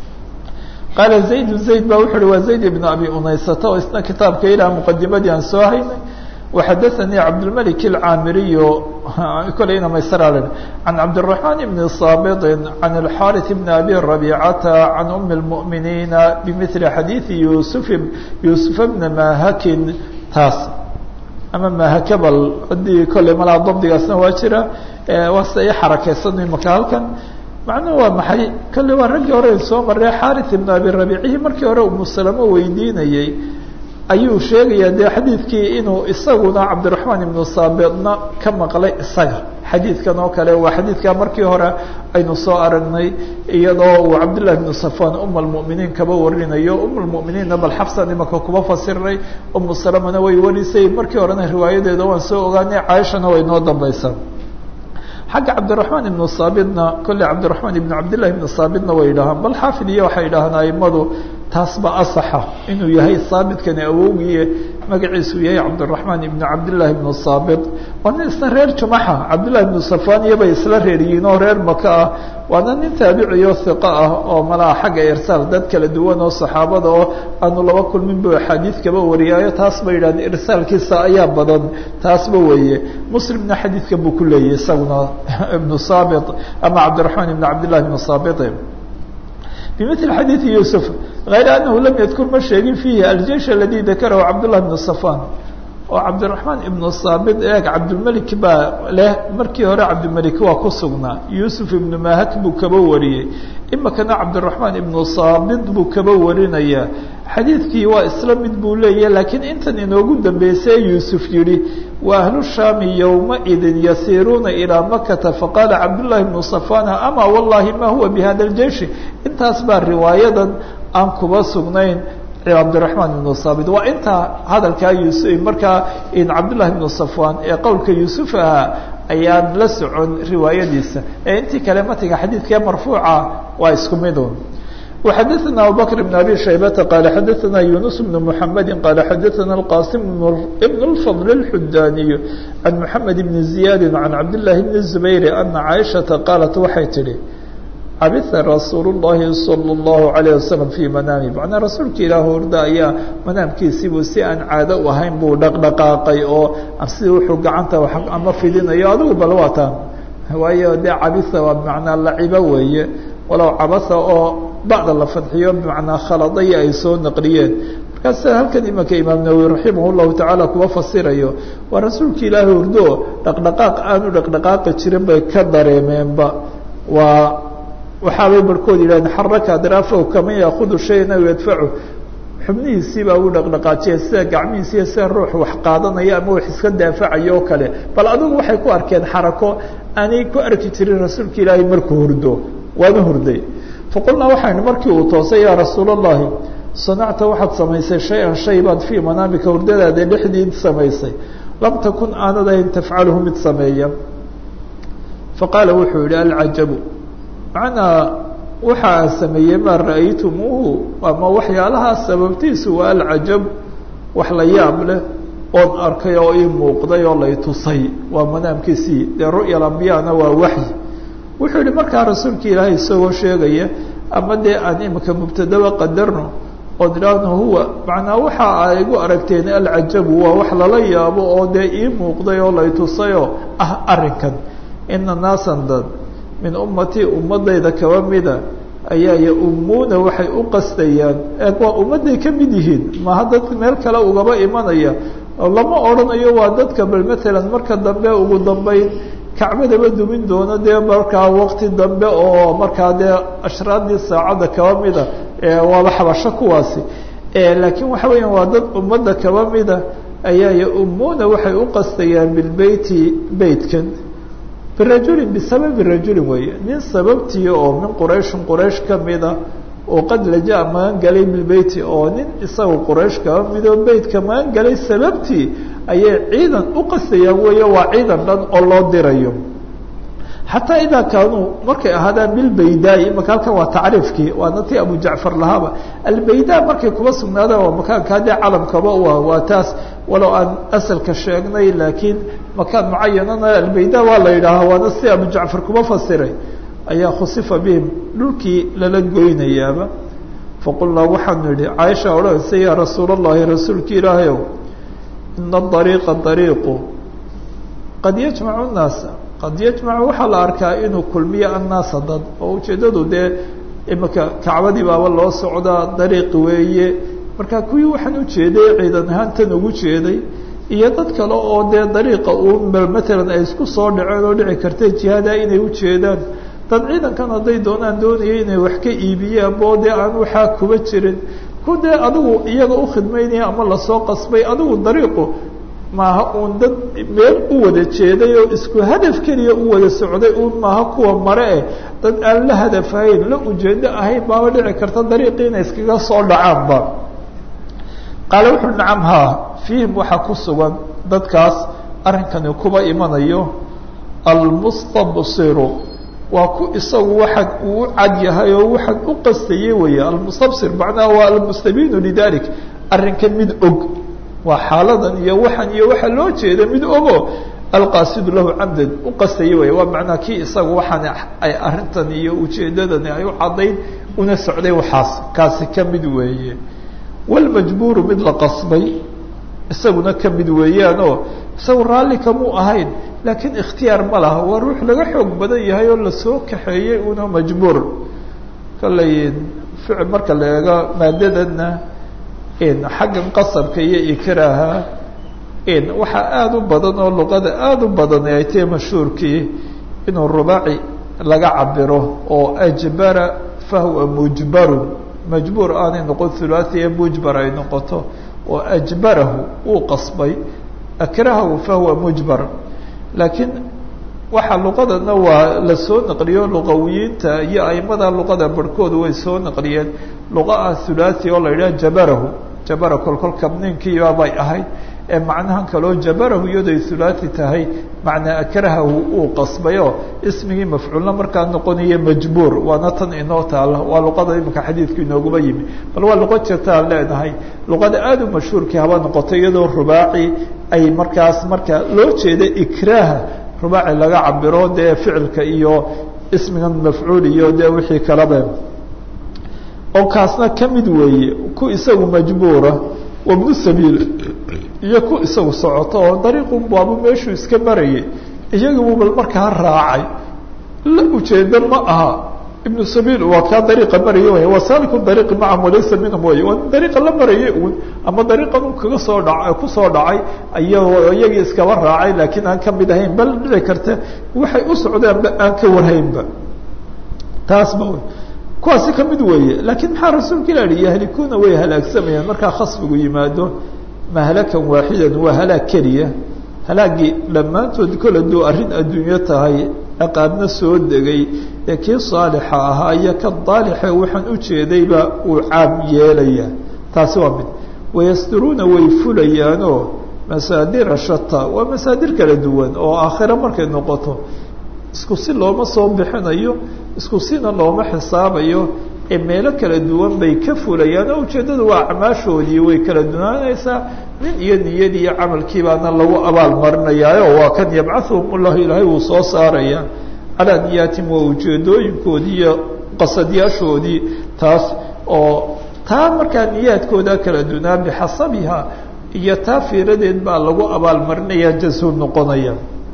A: qaala zayd zayd ba wuxu uhi waa zayd ibn abi unaysata oo isna kitaabka ilaa muqadimadii aan soo haynay وxadثnي cabdالملك الcاamiriy kolayna maysra عan cabdالرحمن بن صاbط عan الxاrث بن أbي ربيcة عan أم المؤمiنiiن بmثل xadيiث يوسف يوسف بن mahakin taas ama mahakbl hadii kolay malaa dabdigaasna waa jira waa sida i xarakeysan imaka halkan macnuhu waa maxay kolley waa raggii hore soo maray xاrث بن أbي ربيcihii markii hore umu سلمة weydiinayey ayuu sheegayaa dee xadiidkii inuu isaguna cabdiraxmaan ibnu saabitna ka maqlay isaga xadiidkan oo kale waa xadiidkaa markii hore aynu soo aragnay iyadoo uu cabdullahi ibnu safaan uma almu'miniin kaba warinayo uma lmu'miniinna bal xabsan imaka kuba fasiray umu salamana way warisay markii horena riwaayadeeda waan soo ogaanay caaishana way noo dambaysaa xagga cabdiraxmaan ibnu saabitna kolley cabdiraxmaan ibnu cabdillahi ibnu saabitna way yidhahaan bal xaafid iyo waxay yidhahaan aimadu taas ba asaxa inuu yahay haabitkani awowgiie magaciisu yahay cabdiraxmaan ibnu cabdillaahi ibnu saabit waa nin isna reer jumaxa cabdillahi ibnu safaniya bay isla reeryihiin oo reer maka ah waana nin taabiciyo hiqo ah oo malaha xagga irsaal dad kala duwan oo saxaabada oo aanu laba kulmin bu axaadiid kaba wariyaayo taas ba yidhahdeen irsaalkiisa ayaa badan taasba weeye muslimna xadiidka buu ku leeyahy isaguna ibnu saabit ama cabdiraxmaan ibnu cabdillahi ibnu saabit بمثل xadيiث يوسف غayr أنه lm ydkr ma sheegin فيhi الجيش الذي ذakrhu cبدالله بن صفان oo cabdiرaحmaan iبnu saabit eeg cabdilmelik baa leh markii hore cabdilmelik waa ku sugnaa yuusuf ibnu mahak buu kaba wariyey imikana cabdiraحmaan ibnu saabit buu kaba warinaya xadiidkii waa isla mid buu leeyahy lakiin intan inoogu dambeysay yuusuf yihi wa ahlu shaami yowmaidin yasiiruuna ilىa makata faqaala cabdالlahi bnu صafana ama wallahi ma huwa bhada اljeishi intaas baa riwaayadan aan kuba sugnayn cabdiraحmaan ibnu saabit waa intaa hadalkaa yus markaa cabdالlahi ibnu safwan ee qowlka yuusuf ahaa ayaan la socon riwaayadiisa ee intii kale matiga xadiidkee marfuuca waa isku midun وxadثna abubكر بن abي شhaybةa qال xadثna يuنس بن محamedi qال xadثna الqاsim بن الفضل الxudaniي عan محamed بن زiyاd عan cabdاللahi بن الزbayr أna caiشhaةa qaalat waxay tihi cabitha rasuul الlahi salى الlahu عalيه waslم fii manaami macnaa rasuulka ilaah horda ayaa manaamkiisiibuu si aan caado u ahayn buu dhaqdhaqaaqay oo sida wuxuu gacanta ama fidinayo adigu bal waa taan waayo dee cabitha waa bmanaa lacibo weeye walow cabasa oo bacda la fadxiyo bmanaa khaladaya ay soo naqliyeen markaas halkan imanka imaam nawowi raximah الlahu tacaala kuwa fasirayo waa rasuulka ilaahi hordo dhaqdhaqaaq aanu dhaqdhaqaaqi jirin bay ka dareemeenba waa waxaabay barhkood yidhahdeen xaraka adraafahu kama yaakudu shayan aw yadfacu xubnihiisii baa u dhaqdhaqaajiya sida gacmihiisiiyo sida ruux wax qaadanaya ama wax iska daafacayo o kale bal adigu waxay ku arkeen xarako aanay ku arki jirin rasuulka ilaahay markuu hurdo waana hurday faqulnaa waxaynu markii uu toosay yaa rasuul اllahi sanacta waxaad samaysay shay-an shay baad fii manaamika hurdadaada dhexdii samaysay lam takun aanad ahayn tafcaluhu mid sameeya faqaala wuxuu yihi alcajabu macnaa waxa aan sameeyey maa ra'aytumuuhu ama waxyaalahaa sababtiisu waa alcajab wax la yaab leh oon arkay oo ii muuqday oo lay tusay waa manaamkiisii dee ru'ya ambiyana waa waxyi wuxuu yihi markaa rasuulka ilaahay isagoo sheegaya ama dee aan imika mubtadaba qadarno oon idhaahno huwa macnaa waxa ay igu aragteen alcajabu waa wax lala yaabo oo dee ii muuqday oo lay tusayoo ah arrinkan ina naasan dad min ummatii ummadayda kaba mida ayaa yaumuuna waxay u qastayaan eeg waa ummadday ka mid yihiin maha dad meel kale ugaba imanaya lama odhanayo waa dadka bal matalan marka dambe ugu dambeyn kacbadaba dumin doono dee markaa waqti dambe oo markaa dee ashraadii saacadda kaba mida waaba xabasho kuwaasi laakiin waxa weeyaan waa dad ummadda kaba mida ayaa yaumuuna waxay u qastayaan bilbeyti beytkan birajulin bisababi rajulin weeye nin sababtii oo min qurayshin quraysh ka mida oo qad laja magan galay bilbeyti oo nin isaga quraysh kaba midoo beytka magan galay sababtii ayay ciidan u qastayaan weeye waa ciidan dhan oo loo dirayo xataa idaa kaanuu markay ahaadaan bilbaydaai imaka halkan waa tacriifkii waana ti abu jacfar lahaaba albayda markay kuba sugnaadaan waa makaankaa dee calamkaba u ah waa taas walow aan asalka sheegnay laakiin makaan mucayanana albayda waa la yidhaahaa waana si abu jacfar kuba fasiray ayaa khusifa bihim dhulkii lala goynayaaba faqulnaa waxaanu idhi caaisha odhanaysa yaa rasuul allahi rasuulka ilaahayow ina dariiqa dariiqu qad yajmacu nnaasa qad yajmacu waxaa la arkaa inuu kulmiyo annaasa dad oo ujeeddadu dee imika kacbadii baaba loo socdaa dariiq weeye marka kuwii waxaan ujeeday ciidan ahaan tan ugu jeeday iyo dad kale oo dee dariiqa uu matalan ay isku soo dhaceen oo dhici karta jihaada inay ujeedaan dad ciidankan hadday doonaan doonaya inay wax ka iibiyaan boo dee aan waxaa kuba jirin ku dee adigu iyaga ukhidmaynaya ama lasoo qasbay adigu dariiqu maaha uun dad meel u wada jeeday oo isku hadaf keliya u wada socday uun maaha kuwa mare eh dad aan la hadafahayn la ujeedo ahayn baaba dhici karta dariiqii inay iskaga soo dhacaanba qaale wuxuu nacam haa fiihim waxaa ku sugan dadkaas arrinkani kuba imanayo almustabsiru waa ku isagu waxaan uu u cad yahay oo waxaan u qastayey weeye almustabsir macnaha waa almustabiinu lidalik arrinkan mid og waa xaaladan iyo waxan iyo waxa loo jeeda mid ogo alqaasidu lahu camdan u qastaya wey waa macnaa kii isaga waxaan ay arrintan iyo ujeedadani ay u caddayn una socday waxaas kaasi ka mid weeye walmajbuuru mid la qasbay isaguna ka mid weeyaanoo isagu raalli kamuu ahayn laakiin ikhtiyaar ma laha waa ruux laga xoog badan yahay oo lasoo kaxeeyey una majbuur kollay ficil marka la eego maadadana xaggan qasabka iyo ikraaha waxaa aada u badan oo luqada aada u badan ay tahay mashhuurkii inuu rubaaci laga cabiro oo ajbara fahuwa mujbarun majbuur aanay noqon thulaathiya mujbar ay noqoto oo ajbarahu uu qasbay akrahahu fahuwa mujbar laakiin waxaa luqadana waa la soo naqliyo luqawiyiinta iyo aimada luqada barhkooda way soo naqliyeen luqa ah thulaathi oo la yidhaha jabarahu jabara kolkol kabniinkiiba bay ahayd ee macnahan kaloo jabarahu iyadoy thulaathi tahay macnaa akrahahu uu qasbayo ismigii mafcuulna markaa noqonaya majbuur waana tan inoo taala waa luqada imika xadiidku inooguba yimi bal waa luqo jirtaan leenahay luqada aada u mashhuurkii haba noqoto iyadoo rubaaci ay markaas marka loo jeeda ikraaha rubaaci laga cabiro dee ficilka iyo ismigan mafcuul iyo dee wixii kalaba oo kaasna ka mid weeye ku isagu majbuura wabnu sabiil iyo ku isagu socoto oo dariiqun baabu meeshuu iska marayay iyagibu bal markaa raacay la ujeeda ma aha ibnu sabiil waa kaa dariiqa maraya way waa saaliku dariiqi macahum walaysa minhum way waa dariiqa la marayay uun ama dariiqan un kaga soo dhaca kusoo dhacay iyagoo iyagii iskaba raacay laakiin aan ka mid ahayn bal dhici karta waxay u socdeenba aan ka warhaynba taasba wy kuwaasi ka mid weeye laakiin maxaa rasuulka ilah hi yahlikuuna way halaagsamayaan markaa khasbigu yimaado mahlakan waaxidan waa halaag keliya halaagii dhammaantood kol hadduu arrin adduunyo tahay ciqaabna soo degay ee kii saalixa ahaa iyo ka daalixe waxaan ujeedayba uu caam yeelaya taasi waa mid wayasturuuna way fulayaanoo masaadira shata waa masaadir kala duwan oo aakhiro markay noqoto isku si looma soo bixinayo isku sina looma xisaabayo ee meelo kala duwan bay ka fulayaan oo ujeeddadu waa acmaashoodii way kala dunaanaysaa nin iyo niyadii iyo camalkiibaana lagu abaal marinayaayo waa kan yabcahuhum ullahu ilaahay wuu soo saaraya calaa niyaatim waa ujeedooyinkoodii iyo qasadyaashoodii taas oo taa markaa niyaadkooda kala dunaa bixasabiha iyo taa fiiradeed baa lagu abaal marinaya jasu noqonaya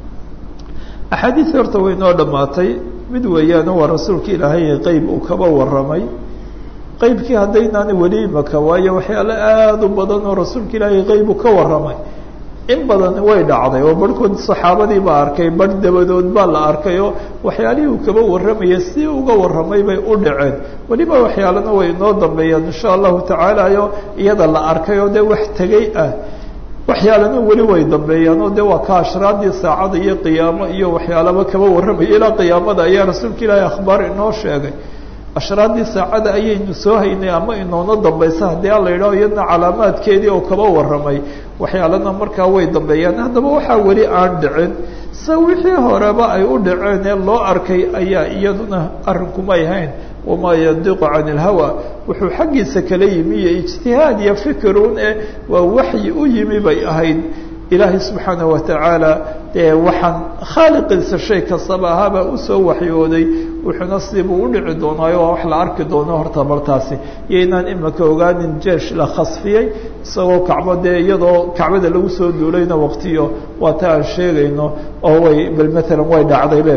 A: axaadiis horta way noo dhammaatay mid weeyaano waa rasuulka ilaahay qeyb uu kaba warramay qeybkii haddaynaani weli imaka waayo waxyaale aada u badan oo rasuulka ilaahay qeybu ka warramay in badan way dhacday oo barhkood saxaabadii baa arkay barh dabadood baa la arkay oo waxyaalihii uu kaba warramaya si uga warramay bay u dhaceen weliba waxyaalena way inoo dambeeyaan insha allahu tacaala o iyada la arkay oo dee wax tegey ah waxyaalana weli way dambeeyaan oo de waa ka ashraadii saacada iyo qiyaamo iyo waxyaalaba kaba warramaya ilaa qiyaamada ayaa rasuulka ilaahay akhbaar inoo sheegay ashraadii saacada ayaynu soo haynay ama inoona dambaysa haddii ala yidhaho iyadna calaamaadkeedii oo kaba warramay waxyaalana markaa way dambeeyaan haddaba waxaa weli aan dhicin se wixii horeba ay u dhaceen ee loo arkay ayaa iyaduna arrinkumay hayn wamaa yandiqu can ilhawa wuxuu xaggiisa kala yimi iyo ijtihaad iyo fikirun e waa waxyi u yimi bay ahayd ilaahay subxaana watacaala dee waxaan khaaliqiisa shay kastaba ahaabaa usoo waxyooday wuxuuna sidibuu udhici doonaayo waa wax la arki doono horta martaasi iyo inaan imika ogaanin jeesh la khasfiyey isagoo kacbo dee iyadoo kacbada lagu soo duulayna waqtiyo waa ta aan sheegayno oo way bal maalan way dhacdaybe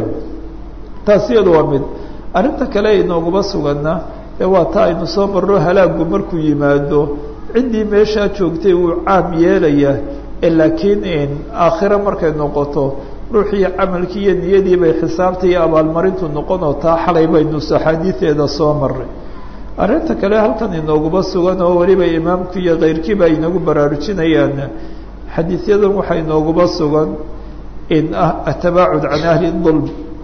A: taas iyadu waa mid arrinta kale inooguma suganna ee waa ta aynu soo marno halaagu markuu yimaado ciddii meeshaa joogtay wuu caam yeelaya laakiin aakhiro markay noqoto ruuxii camalkii iyo niyadii bay xisaabta iyo abaalmarintu noqonoo taa xalay baynu axaadiideeda soo maray arrinta kale halkan inooguma sugan oo weliba imaamku iyo keyrkiiba inagu baraarujinayaan xadiidyadan waxaa inooguma sugan in ah atabaacud can ahli dulm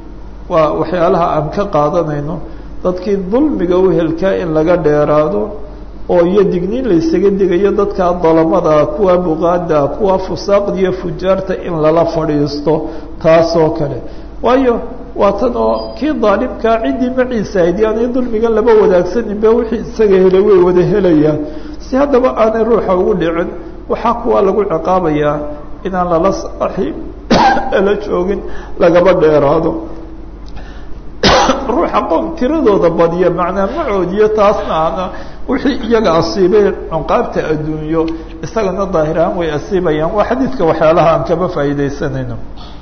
A: waa waxyaalaha aan ka qaadanayno dadkii dulmiga uhelkaa in laga dheeraado oo iyo digniin laysaga digayo dadka dalamada kuwa buqaada kuwa fusaaqda iyo fujaarta in lala fadhiisto taasoo kale waayo waa tan oo kii daalimkaa ciddii maciisa ahayd yaanay dulmigan laba wadaagsaninba wixii isaga helay way wada helayaan si haddaba aanay ruuxa ugu dhicin waxaa kuwaa lagu ciqaabayaa inaan lala saaxiib la joogin lagaba dheeraado ruuxa qoom tiradooda badiya macnaa macoodiyo taasna ana wixii iyaga asiibay cunqaabta adduunyo isagana daahirahaan way asiibayaan waa xadiidka waxyaalaha aan kaba faa'iidaysanayno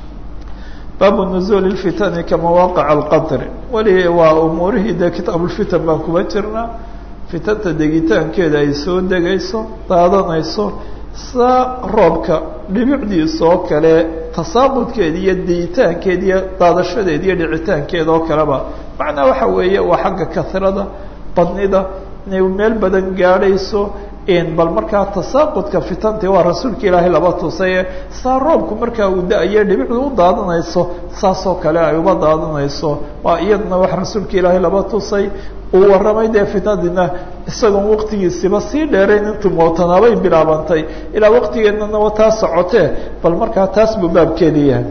A: baabu nuzuuli lfitani ka mawaaqic alqadri weli waa umuurihii dee kitaabulfitan baan kuba jirnaa fitanta degitaankeeda ay soo degayso daadanayso saa roobka dhibicdiisa oo kale tasaaqudkeeda iyo degitaankeeda iyo daadashadeeda iyo dhicitaankeeda oo kaleba macnaa waxa weeye waa xagga kasrada badnida inay meel badan gaadhayso bal markaa tasaaqudka fitanti waa rasuulka ilaahay laba tusaye saa roobku markaa uu da-aye dhibicdu u daadanayso saasoo kale ay uba daadanayso waa iyaduna wax rasuulka ilaahay laba tusay uu warramay dee fitnadina isagoon waqtigiisiba sii dheerayn intuu mootanaabay bilaabantay ilaa waqtigeennana wa taa socotee bal markaa taas buu baabkeedi yahay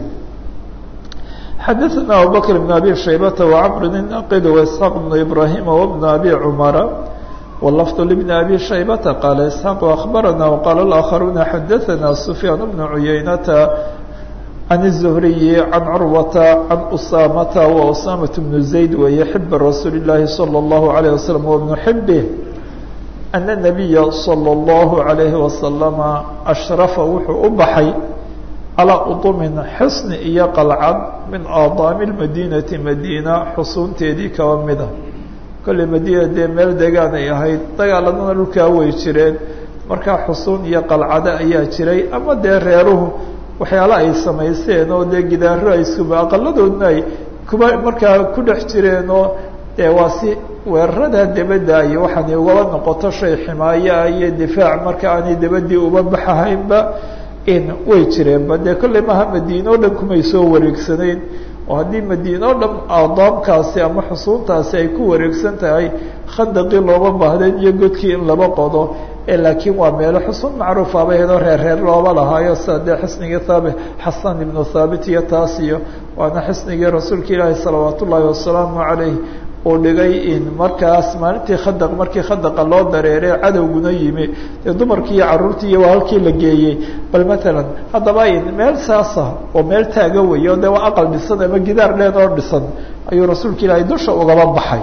A: xadaثna abubakr بn abi shaybata وcmr الnaqid وإسحاaq بn ibrahim وبn abi cmara واللفظ لبن أبي شhيبة قال إسحاق أخبرنا وقال الآخرون حدثنا سفيان بن عيينة عن الزهري عن عروة عن أسامة وأسامة بن زيد ويحب رسول الله صلى الله عليه وسلم وابن حبه أن النبي صلى الله عليه وسلم أشرف وxuu u baxay على أطم xصن iyo قلcad min آضاaم المدينة مdينة xusuunteedii kaba mida kolley madiina dee meel degaan ay ahayd dagaaladana dhulkaa way jireen markaa xusuun iyo qalcado ayaa jiray ama dee reeruhu waxyaala ay samaysteen oo dee gidaaro ay iskuba aqaladoodna ay kuba markaa ku dhex jireen oo dee waa si weerarada debadda iyo waxaanay ugaba noqoto shay ximaayaa iyo difaac marka aanay debadii uba baxahaynba in way jireenba dee kolley maha madiine o dhan kumay soo wareegsanayn oo haddii madiine o dhan aadaamkaasi ama xusuuntaasi ay ku wareegsan tahay khandaqii looba baahden iyo godkii in laba qodo laakiin waa meelo xusuun macruufa bay hedoo reer reer looba lahaayo sida dee xisnigii thaabit xasan ibnu thaabit iyo taas iyo waana xisnigii rasuulka ilaahi salawaat ullaahi wasalaamu calayh uu dhigay in markaas maalintii khadaq markii khadaqa loo dareere cadowguna yimi dee dumarkii iyo carruurtii iyo waa halkii la geeyey bal matalan haddaba in meel saasa oo meel taaga weyo dee waa aqal dhisan ama gidaar dheed oo dhisan ayuu rasuulka ilaahay dusha ugaba baxay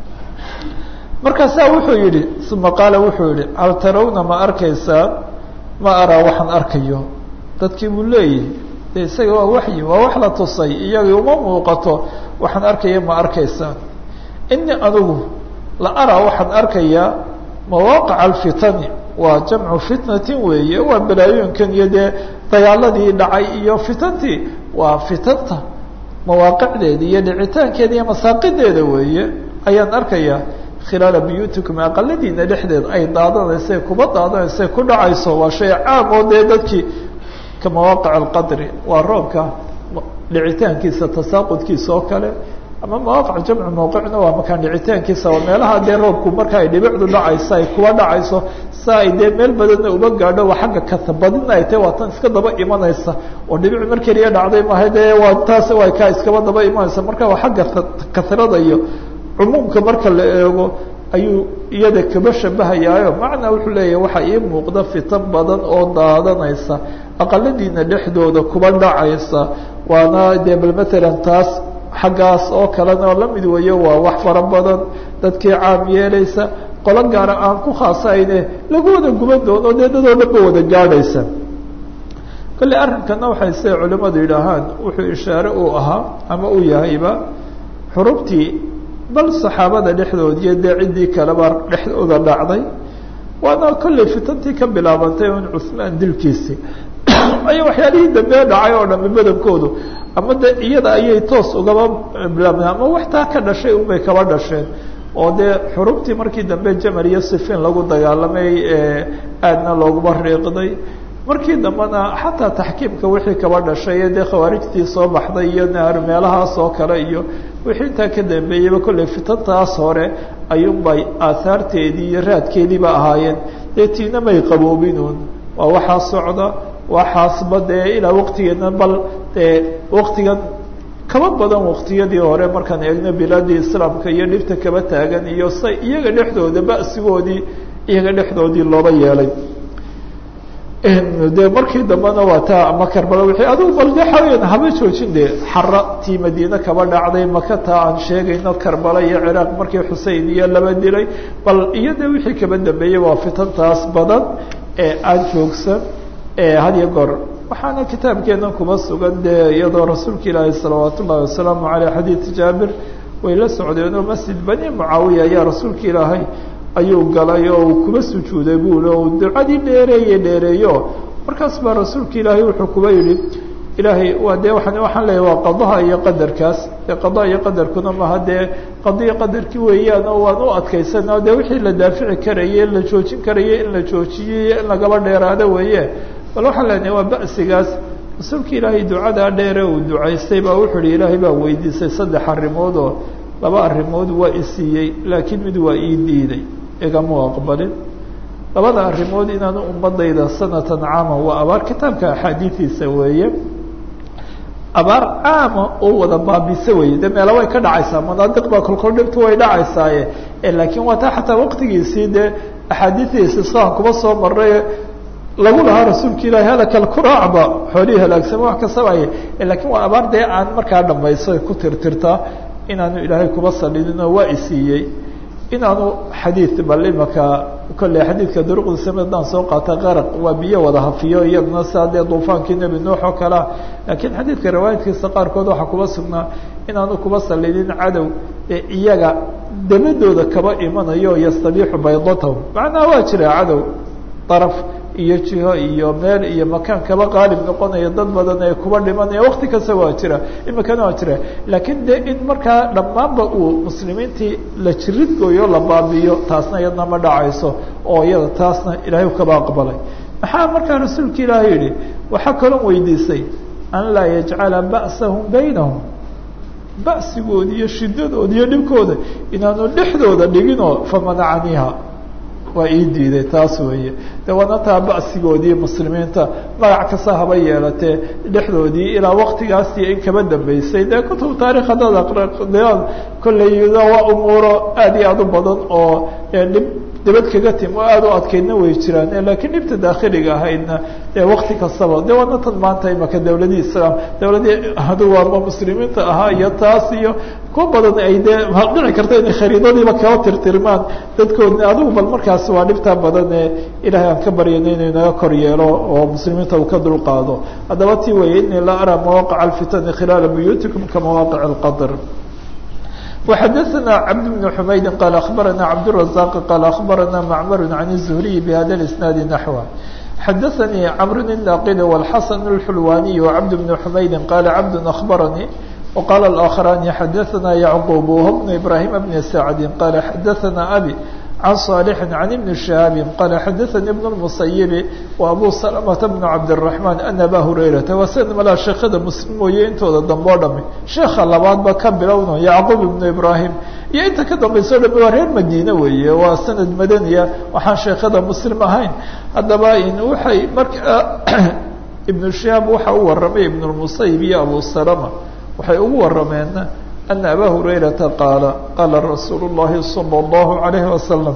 A: markaasaa wuxuu yidhi uma qaala wuxuu yihi hal tarawna ma arkaysaa ma araa waxaan arkayo dadkii buu leeyahy de isaga waa waxyi waa wax la tusay iyagii uma muuqato waxaan arkaya ma arkaysaa ini anigu la araa waxaan arkayaa mawaaqica alfitani waa jamcu fitnatin weeye waa balaayooyinkan iyo dee dagaaladii dhacay iyo fitantii waa fitanta mawaaqicdeeda iyo dhicitaankeeda iyo masaaqideeda weeye ayaan arkayaa khilaala buyuutikum aqaladiina dhexdeed ay daadanaysa kuba daadanaysa ku dhacayso waa shay caam oo dee dadkii ka mawaaqic alqadri waa roobka dhicitaankiisa tasaaqudkiisa oo kale ama mawaaqic jamcu mawqicna waa makaan dhicitaankiisa waa meelaha dee roobku marka ay dhibicdu dhacayso ay kuba dhacayso sa ay dee meel badanna uba gaadho waa xagga kasabadina ay tahay waa tan iska daba imanaysa oo dhibic mar keliya dhacday maaha dee waa taas waa kaa iskaba daba imanaysa marka waa xagga kasrada iyo cumuumka marka la eego ayuu iyada kaba shabahayaayo macnaa wuxuu leeyahay waxaa ii muuqda fitan badan oo daadanaysa aqaladiina dhexdooda kuba dhacaysa waana dee bal matalan taas xaggaas oo kalena oo lamid weeyo waa wax fara badan dadkii caam yeelaysa qolo gaara aan ku khaasayne lagu wada guban doono dee dadoo dhan ba wada gaadhaysa kolley arrinkana waxay siday culimmadu yidhaahaan wuxuu ishaare uu ahaa ama uu yahayba xurubtii bal saxaabada dhexdoodiiyo dee ciddii kaleba dhexdooda dhacday waana kolley fitantii ka bilaabantay un cuhmaan dilkiisii ayo waxyaalihii dambe dhacay oo dhami badankoodu ama de iyada ayay toos ugaba bilaabeen ama wax taa ka dhashay unbay kaba dhasheen oo dee xurubtii markii dambe jamal iyo sifiin lagu dagaalamay aadna looguma riiqday markii dambena xataa taxkiimka wixii kaba dhashay ee dee khawaarijtii soo baxday iyo naar meelahaas oo kale iyo wixii intaa ka dambeeyeyba kolley fitantaas hore ayuunbay aahaarteedii iyo raadkeediiba ahaayeen dee tiina may qaboobinuun waa waxaa socda waxaasba dee ilaa waqtigeena bal dee waqtigan kaba badan waqtiyadii hore markaan eegno bilaadii islaamka iyo dhibta kaba taagan iyo say iyaga dhexdooda ba'sigoodii iyaga dhexdoodii looba yeelay de markii dambena waa taa ama karbala wii adugu bal de xaweyan haba joojin de xara tii madiine kaba dhacday maka taa aan sheegayno karbala iyo ciraaq markii xusein iyo laba dilay bal iyo de wixii kaba dambeeyey waa fitantaas badan ee aan joogsan had iyo goor waxaana kitaabkeenan kuba sugan dee iyadoo rasuulka ilaahi salawaat ullahi wasalaamu aleyh xadiid jaabir way la socdeenoo masjid bani mucaawiya ayaa rasuulka ilaahay ayuu galay oo uu kuba sujuuday buuli oo ducadii dheereeye dheereeyo markaas baa rasuulka ilaahay wuxuu kuba yidhi ilaahay waa dee waan waxaan leeyahy waa qadaha iyo qadarkaas dee qadaha iyo qadarkuna maha dee qadiyo qadarkii weeyaan oo waan u adkaysana dee wixii la daafici karayey la joojin karayey in la joojiyey in lagaba dheeraado weeye bal waxaan leenahay waa ba'sigaas rasuulka ilaahay ducadaa dheere uu ducaystay baa wuxuu yihi ilaahay baa weydiisay saddex arrimood oo laba arrimood waa isiiyey laakiin mid waa ii diiday igama aqbalin labada arrimood inaanu ummadayda sanatan caama waa abaar kitaabka axaadiidiisa weeye abaar caama oo wada baabisa weye de meela way ka dhacaysaa manaadiq baa kolkol dhibtu way dhacaysaaye laakiin waa taa xataa waqtigiisii dee axaadiidiisi saan kuba soo maray lagu lahaa rasuulka ilaahi halaka alkuraacba xoolihii halaagsama wax kastabaye lakiin waa abaar dee aan markaa dhamayso ku tirtirtaa inaanu ilaahay kuba salidinoo waa isiiyey inaanu xadiid bal imaka kolley xadiidka duruqdiisa midaan soo qaata qaraq waa biyo wada hafiyo iyaduna saa dee duufaankii nebi nuux oo kalea laakiin xadiidka riwaayadkiisa qaarkood waxaa kuba sugnaa inaanu kuba salidin cadow ee iyaga dabadooda kaba imanayo yastabiixu baydatahum macnaha waa jira cadow daraf iyo jiho iyo meel iyo makaan kaba qaalib noqonaya dad badan ee kuba dhimanaya wakti kasta waa jira imikana waa jira laakiin de in markaa dhammaanba uu muslimiintii la jirid gooyo la baabiyo taasna iyadna ma dhacayso oo iyada taasna ilaahay kaba aqbalay maxaa markaa rasuulka ilaahay yihi waxaa kaloo weydiisay an laa yajcala ba'sahum baynahum ba'sigooda iyo shidadooda iyo dhibkooda inaanu dhexdooda dhiginoo famanacaniha waa ii diiday taas weeye de waana taa ba'sigoodii muslimiinta magac kasta haba yeelatee dhexdoodii ilaa waktigaasi in kaba dambeysay dee kutub taarikh haddaad aqriyaan kolley waa umuuro aad iyo aad u badan oo dhib dabad kaga tim oo aada u adkeydna way jiraan laakiin dhibta daakhiliga ahaydna dee wakti kastaba de waana tan maanta imaka dawladii islaam dawladii adugu ama muslimiinta ahaa iyo taas iyo kuwa badan ay dee dhici karta inay khariidadiiba kaba tirtirmaan dadkoodna adigu bal markaas waa dhibtaa badan ee ilaahay aan ka baryana inuu inaga kor yeelo oo muslimiinta uu ka dulqaado haddaba ti weeye inii la araa mawaqaca alfitani khilaala buyuutikum ka mawaaqic alqadr وxdثna cبد بن حmayd qال أخبرnا cبدالرزاq qال أخبرnا معmر عن الزهري بhda الاسناaد نحوه xdثnي cمر الناqل والحسن الحلواني وcبد بن حmayd qال cبد أخبرني وqال الآخران xdثna يعقوب وهو بن إبراهيم بن سعد qال xdثna أbي عن صالح عن بن شهاب قال xdثnي بن المصيب وأbو سلمة بن عبدالرحمن أن أbا هريرة waa sd malaa sheekada mslim mooye intooda dambe o dhami sheeka labaad ba ka bilowno yعqوب بن إبراهيم iyo inta ka dambayso o dhami waa reer madine weeye waa sanad madaniya waxaan sheekada mslim ahayn haddaba waay marka iبن شهاب waxa u waramay iبن المصيب iyo أbو سلمة waxay ugu warameen أن أbا هريرةa qاaل qاla رasuuل اللahi صلى الله عليه وسلم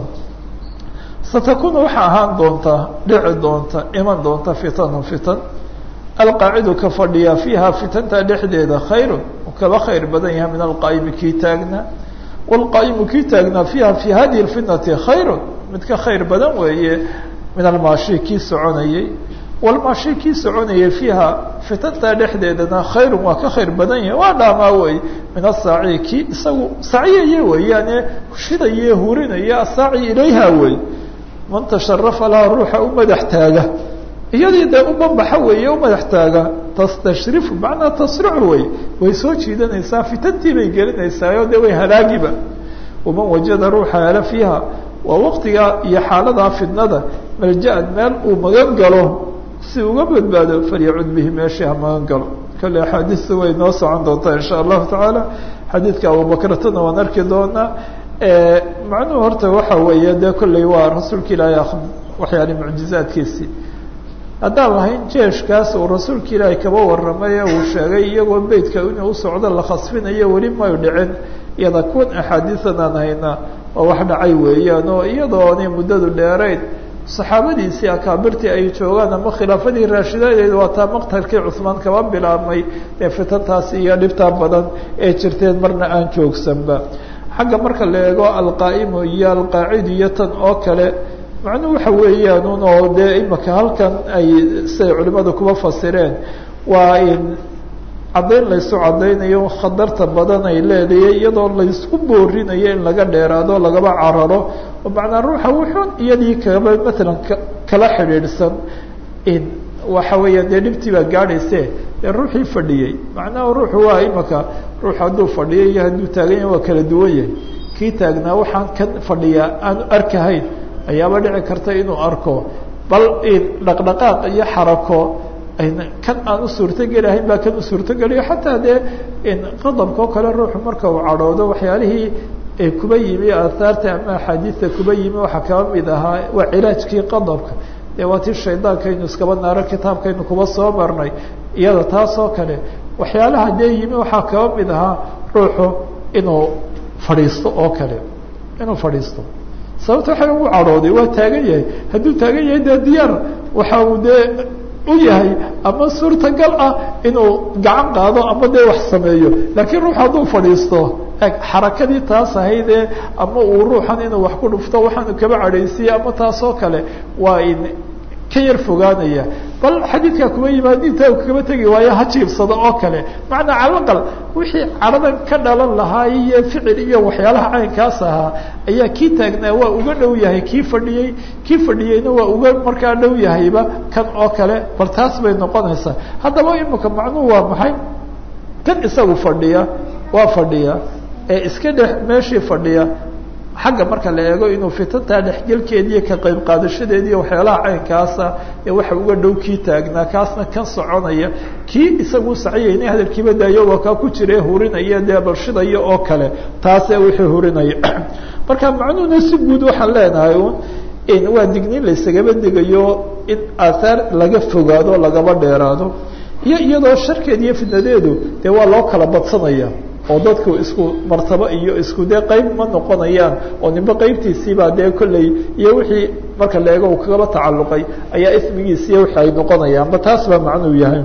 A: saتkun waxa ahaan doontaa dhici doonta iman doonta فitن فitن alqaacidu ka fadhiya fiiha fitanta dhexdeeda khayr kaba khayr badan yahay min alqaa'imi kii taagnaa wاlqaa'imu kii taagnaa fiiha fi hadihi الfitnati khayr mid ka khayr badan weeye min almaashi kii soconayey walmaashi kii soconayay fiiha fitanta dhexdeedana khayrun waa ka khayr badan yahay waa dhaamaa wey min asaaci kii isagu sacyaye weeyaane shidaye hurinaya asaaci ilayha wey man tasharafa laha ruuxa u madax taaga iyadii dee u banbaxa weeye u madax taaga tastashrifu macnaa tasricu wey way soo jiidanaysaa fitantii bay gelinaysaa dee way halaagiba waman wajada ruuxa hela fiiha waa waqtigaa iyo xaaladaa fitnada malja-an meel uu magan galo si uga badbaado falyacud bihi meeshii ha magan galo kale axaadiistu way noo socon doontaa insha allahu tacaala xadiidka abubakratana waan arki doonaa macnuhu horta waxa weeye dee kolley waa rasuulka ilaahay waxyaali mucjizaadkiisii haddaan lahayn jeeshkaas uu rasuulka ilaahay kaba warramay ee uu sheegay iyagoo beytka inuu u socdo la khasfinayo weli mayu dhicin iyada kuwan axaadiisan aan hayna oo wax dhacay weeyaan oo iyadoonay muddadu dheerayn saxaabadiisii akaabirtii ay joogaan ama khilaafadii raashidadeed waa taa maqtalkii cuhmaan kaba bilaabmay ee fitantaas iyo dhibtaa badan ee jirteen marna aan joogsanba xagga marka la eego alqaa'imu iyo alqaacidu iyo tan oo kale macnuhu waxa weeyaan un oo dee imaka halkan ay siday culimadu kuba fasireen waa in caddayn laysu caddaynayo khatarta badan ay leedahay iyadoo laysku boorinayo in laga dheeraado lagaba cararo oo macnaa ruuxa wuxuun iyadii kaba matalan kala xidhiidhsan in waxa weeyaan dee dhibtii baa gaadhayse ee ruuxii fadhiyey macnaha ruuxu waa imaka ruux hadduu fadhiyo iyo hadduu taagan yahay waa kala duwan yahay kii taagnaa waxaan kan fadhiyaa aanu arkahayn ayaaba dhici karta inuu arko bal dhaqdhaqaaq iyo xarako kan aan u suurtogelahayn baa kan u suurtogelayo xataa dee qadabka oo kale ruuxu marka uu cadhoodo waxyaalihii kuba yimi aahaarta ama axaadiista kuba yimi waxaa kaba mid ahaa waa cilaajkii qadabka dee waa tii shaydaankaynu iskaba naaro kitaabkaynu kuba soo marnay iyada taas oo kale waxyaalaha dee yimi waxaa kaba mid ahaa ruuxu inuu fadhiisto oo kale inuu fadhiisto sababta waxa ugu cadhooday waa taagan yahay hadduu taagan yahay dee diyaar waxa uu dee u yahay ama suurtagal ah inuu gacan qaado ama dee wax sameeyo laakiin ruux hadduu fadhiisto xarakadii taas ahaydee ama uu ruuxan inuu wax ku dhufto waxaanu kaba cadhaysiiye ama taas oo kale waa in ka yar fogaanaya bal xadiidkaa kuma yimaad intaa u kaba tegi waayo ha jiibsado oo kale macnaa calaqal wixii cadhadan ka dhalan lahaa iyo ficil iyo waxyaalaha caynkaas ahaa ayaa kii taagnaa waa uga dhow yahay kii fadhiyey kii fadhiyeyna waa uga markaa dhow yahayba kan oo kale bal taas bay noqonaysaa haddaba imika macnuhu waa maxay kan isagu fadhiya waa fadhiya ee iska dhex meeshii fadhiya xagga marka la eego inuu fitantaa dhexgelkeediiyo ka qayb qaadashadeediiyo waxyaalaha caynkaasa ee waxa uga dhow kii taagnaa kaasna kan soconaya kii isagu saciyaynay hadalkiiba daayo waa kaa ku jira hurinaya dee balshidaya oo kale taasee wixii hurinaya marka macnuhuna si guud waxaan leenahay un in waa digniin laysagaba digayo in aahaar laga fogaado lagaba dheeraado iyo iyadoo sharkeed iyo fidnadeedu dee waa loo kala badsanaya oo dadku isku martabo iyo isku dee qayb ma noqonayaan oo nimbe qaybtiisiibaa dee kolley iyo wixii marka la eego uu kagaba tacalluqay ayaa ismigiisiiyo wixii ay noqonayaan ba taas baa macnuu yahay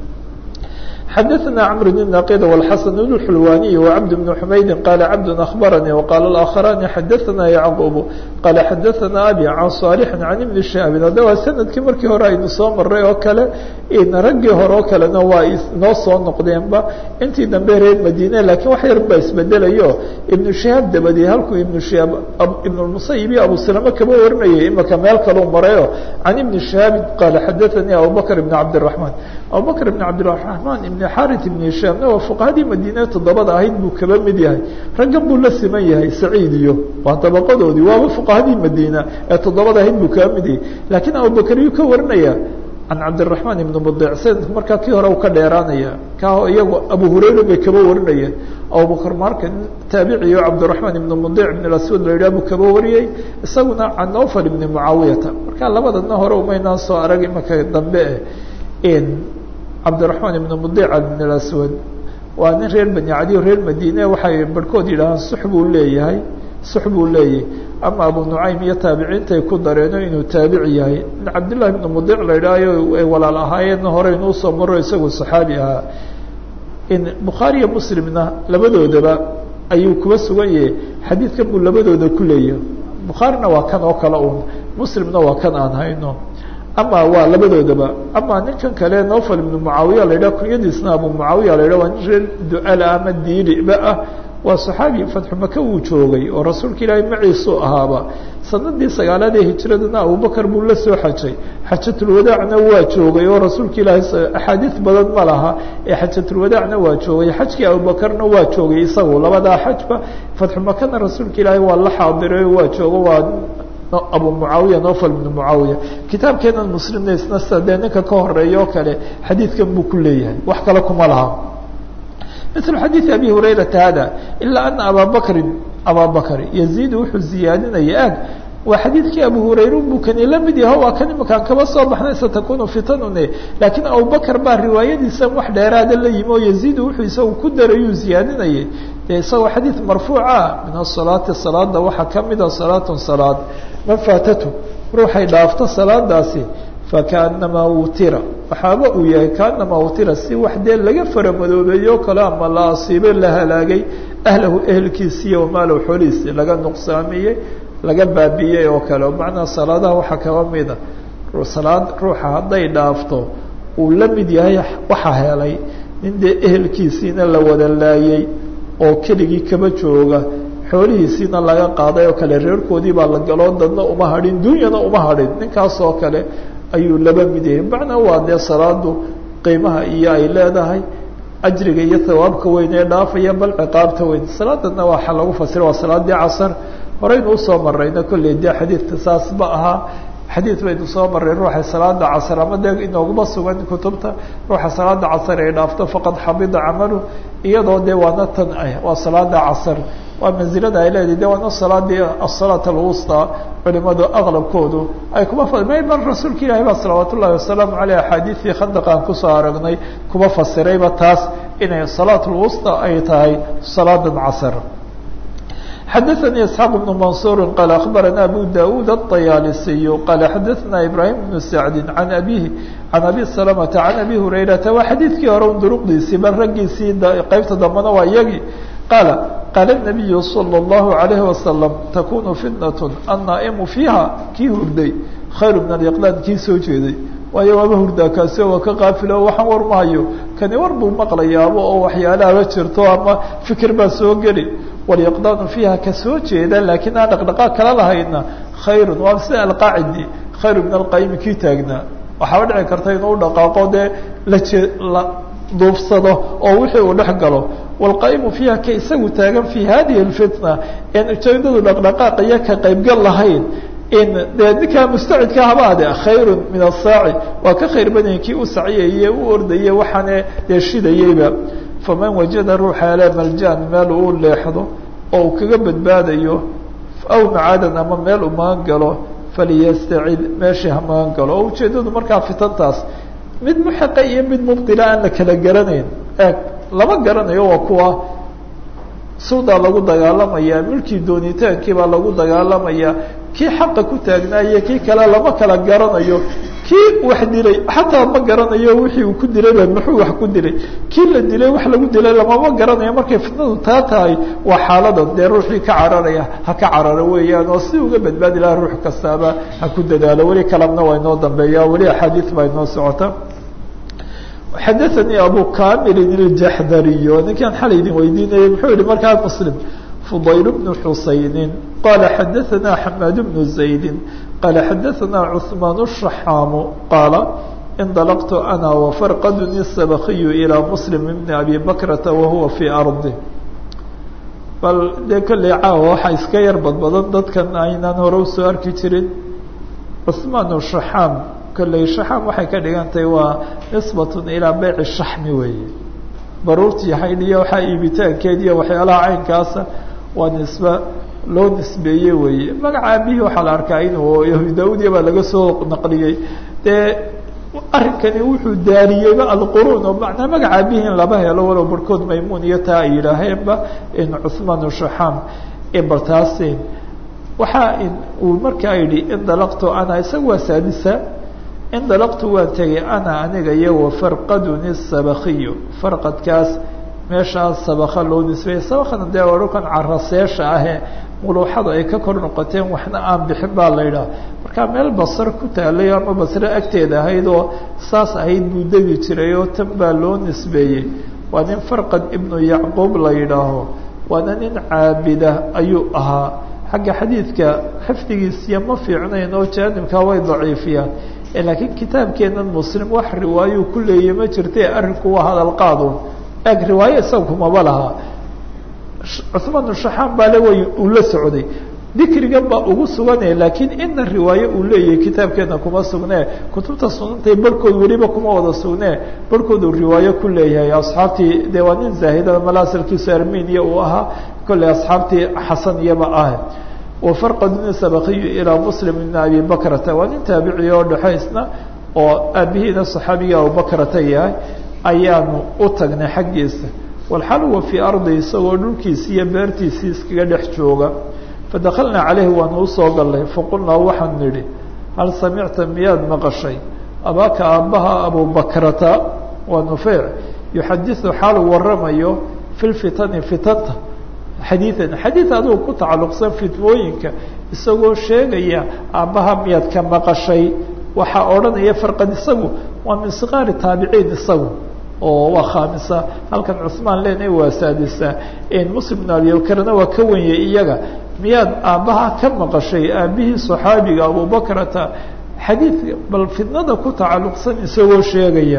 A: xadaثna cمr بن ناqd والxasن بن الxulwaniي وcبد بن حmaydi qala cبd أخbarnي وqال الآkخرانi xadaثna yعqوب qala xadaثna abي عan صاaلح عan iبن شhaaبin hadda waa sanadkii markii hore aynu soo maray oo kale raggii hore oo kalena waa noo soo noqdeenba intii dambe reer madine lakiin wax yar baa isbedelayo iبن شhahaab dabadee halkuu iبن شhaab iبن المسayب iyo abu سلمة kaba warinayay imaka meel kaluu marayo عan iبن شhaabi qala xadaثnي abubكر بن cabدالرحمن abubكر بن cabدالرحمن iبن xarit iبn hishaamna waa fuqahadii madiine toddobada ahayd buu kaba mid yahay raggan buu la siman yahay saciid iyo waa dabaqadoodii waaba fuqahadii madiina ee toddobada ahayd buu kaba mid yahay laakiin abubakr yuu ka warinaya can cabdiraحmaan ibn mudic sanadku markaa kii hore u ka dheeraanaya ka iyagu abu hurayra bay kaba warinayeen abubakr marka taabiciyo cabdiraحmaan ibn mudic ibn aswad la yidhah buu kaba wariyey isaguna can nofal ibn mucaawiyata marka labadana hore umaynaan soo arag imaka dambe eh cabdiraحmaan ibn mudic ibn aswad waa nin reer bani cadiyo reer madine waxay barhkood yidhaahaan sux buu leeyahay sux buu leeyahay ama abu nucaym iyo taabiciintay ku dareeno inuu taabici yahay in cabdillahi ibn mudic la yidhaahayo ay walaal ahaayeenna hore inuu soo maro isagu saxaabi ahaa in bukhaariyo muslimna labadoodaba ayuu kuba sugan yahay xadiidkan buu labadooda ku leeyahay bukhaarina waa kan oo kale un muslimna waa kan aan hayno ama waa labadoodaba ama ninkan kale nofal ibnu mucaawiya la yidhah kunyadiisna abu mucaawiya la yidhah waa nin reer duala ama diiriba ah waa saxaabi fatxu maka wuu joogay oo rasuulka ilaahay maciisuu ahaaba sanadii sagaalaad ee hijiradana abubakar buu la soo xajay xajatulwadaacna waa joogay oo rasuulka ilaahay axaadiis badan ma laha ee xajatulwadaacna waa joogay xajkii abubakarna waa joogay isagu labadaa xajba fatxu makana rasuulka ilaahay waa la xaadiray waa joogo waa abu mucaawiya nofal ibn mucaawiya kitaabkeenan muslimna isna sida dee ninka ka horeeya oo kale xadiidkan buu ku leeyahay wax kale kuma laha mil xadiiث abi hurayrata hada ilaa ana abaa bakrin abaa bakr yaziid wuxuu ziyaadinaya ag waa xadiidkii abu hurayra buu kani la mid yaho waa kan imakaan kaba soo baxnay satakunu fitanune laakiin abubakar baa riwaayadiisan wax dheeraada la yimi oo yaziid wuxuu isagu ku darayuu ziyaadinayay dee isagoo xadiid marfuuca min asalaati salaada waxaa kamida salaatun salaad man faatatu ruuxay dhaafto salaadaasi fakaanamaa wutira waxaaba uu yahay kaanamaa wutira si wax dee laga faramadoobeeyo kale ama la asiibay la halaagay ahlahu ehelkiisiiyo wamaalow xoolihiisi laga nuqsaamiyey laga baabiiyey oo kale macnaa salaadaha waxaa kaba mida salaad ruuxa hadday dhaafto uu la mid yahay waxa helay nin dee ehelkiisiina la wada laayey oo keligii kaba jooga xoolihiisiina laga qaaday oo kale reerkoodii baa la galoo dadna uma hadhin dunyana uma hadhin ninkaas oo kale ayuu laba mid yahay macnaa waa dee salaadu qiimaha iyo ay leedahay ajriga iyo hawaabka weyn ee dhaafaya bal ciqaabta weyn salaadana waxa lagu fasira waa salaadii casar horeynu usoo marayna kolley dee xadiidka saas ma ahaa xadiid baynu soo maray ruuxa salaada casr ama dee inooguma sugan kutubta ruuxa salaada casr ay dhaafto faqad xabida camalu iyadoo dee waana tan ah waa salaada casr waa manzilada ay leedahay de waana salaadii asalaat alwusta culimadu aqlabkoodu ay kuma may bal rasuulka ilahi baa salawaat ullahi wasalaamu aleyh axaadiidii khandaqaan kusoo aragnay kuma fasirayba taas inay salaat lwusta ay tahay salaadan casr xadaثnي اسحاq بن maنصuر qال أخbarana abu daud الطyaalisiy qال xadaثna ibrahim بن سacdi عan abihi عan abi سلمةa عan abi هurayrata waa xadiidkii hore un duruqdiisii bal raggiisii qeybta dambena waa iyagii qaala qaala النabiyu slى الlaهu عalيه وasلم takunu fitnaة الnaaئmu fiiha kii hurday khayr min اlyqlاn kii soo jeeday waayo waaba hurdaa kaasi waa ka qaafilo waxaan war mahayo kani war buu maqlayaaba oo waxyaalaaba jirto ama fikir baa soo geli walyaqdaanu fiiha ka soo jeeda laakiin aan dhaqdhaqaaq kala lahayna khayrun waa sida alqaacidi khayru min alqayimi kii taagnaa waxaaba dhici karta inuu dhaqaaqo dee laje la duufsado oo wixii uu dhex galo waalqaa'imu fiiha ka isagu taagan fi hadihi alfitna een ujeedadu dhaqdhaqaaq iyo ka qaybgal lahayn in dee ninkaa mustacidka habaade khayru min asaaci waa ka khayr badanya kii u sacyaye u ordaye waxaane dee shidayeyba faman wajada ruuxa ele maljan meel uu leexdo oo uu kaga badbaadayo aw macaadan ama meel u magan galo faliyastacid meeshii ha magan galo oo ujeedadu markaa fitantaas mid muxiqa iyo mid mubdila aan la kala garanayn eeg lama garanayo waa kuwa suudaa lagu dagaalamaya milkii doonitaankii baa lagu dagaalamaya kii xaqa ku taagnaaye kii kale lama kala garanayo kii wax dilay xataa ma garanayo wixii uu ku dilayba muxuu wax ku dilay kii la dilay wax lagu dilay lamama garanayo markay fitnadu taa tahay waa xaaladan dee ruuxii ka cararaya ha ka cararo weeyaan oo si uga badbaadi laha ruux kastaaba ha ku dadaalo weli kalamna waa inoo dambeeya weli axaadiis baa inoo socota xadaثanii abu kamilin iljaxdariy ninkaan xalay idin weydiinayay muxuu yihi markaa muslim fudayl bnu xusayni qala xadaثana xamaad bnu zaydi qala xadaثana cثmaan الشaxaamu qaala indalaqtu ana wafarqaduni sabakiyu ilىa muslim bni abi bakrata wahuwa fii ardi bal dee kolley caawa waxaa iska yar badbadan dadkan aynaan hore usoo arki jirin cثmaan shaxaam kolley shaxaam waxay ka dhigan tahay waa nisbatun ilaa beyci shaxmi weeye baruurtii haydhiyo waxaa iibitaankeed iyo waxyaalaha caynkaasa waa nisbe loo nisbeeye weeye magaca aabihii waxaa la arkaa inuu yahuud daaudiya baa laga soo naqliyey dee arrinkani wuxuu daariyeyba alquruun oo macnaa magaca aabihii in laba helo walow barhkood maymuun iyo taa ay yidhaaheenba in cuثmaan shaxaam bartaasin waxaa uu markaa yidhi indalaqtu ana isaga waa saadisa indalaqtu waan tegay ana aniga iyo wafarqaduni sabakiyu farqadkaas meeshaas sabaka loo nisbeeyey sabakana dee waa dhulkan caraseesha ahee muluuxada ay ka kor noqoteen waxna aan bixin baa la yidhaha markaa meel basar ku taalay ama basre agteeda ahayd oo saas ahayd buu degi jiray oo tan baa loo nisbeeyey waa nin farqad ibnu yacquub la yidhaaho waana nin caabida ayuu ahaa xagga xadiidka xifdigiisiya ma fiicnayn oo jaanibkaa way daciifiyaan laakiin kitaabkeenan muslim wax riwaayo ku leeya ma jirte arrinku waa hadal qaadun eeg riwaayo isaga kumaba lahaa cuثmaan shaxaan baa le way uu la socday dikrigan baa ugu suganaya laakiin ina riwaayo uu leeyahay kitaabkeena kuma sugnee kutubta sunantay barhkood weliba kuma wada sugnee barhkood uu riwaayo ku leeyahay asxaabtii dee waa nin zaahida malaasilkiisu armeniya uu ahaa kolley asxaabtii xasan iyaba ah wafarqaduni sabakiyu ilaa muslim ibn abi bakrata waa nin taabici oo dhexaysna oo aabihiina saxaabiga abubakrata yahay ayaanu u tagnay xaggiisa walxal huwa fii ardi isagoo dhulkiisi iyo beertiisii iskaga dhex jooga fadakalnaa caleyhi waanu usoo gallay faqulnaa waxaan nidhi hal samicta miyaad maqashay abaaka aabbaha abubakrata waa nufeyc yuxadiثu xaalu waramayo fi lfitani fitanta xadiian xadiid adigu ku tacalluqsan fitmooyinka isagoo sheegaya aabbaha miyaad ka maqashay waxaa odhanaya farqad isagu waa min sikaari taabiciin isagu oo waa khaamisa halkan cusmaan lena waa saadisa muslim bn abibakrna waa ka wenyay iyaga miyaad aabbaha ka maqashay aabihii صaxaabiga abubakrata xadiidka bal fitnada ku tacalluqsan isagoo sheegaya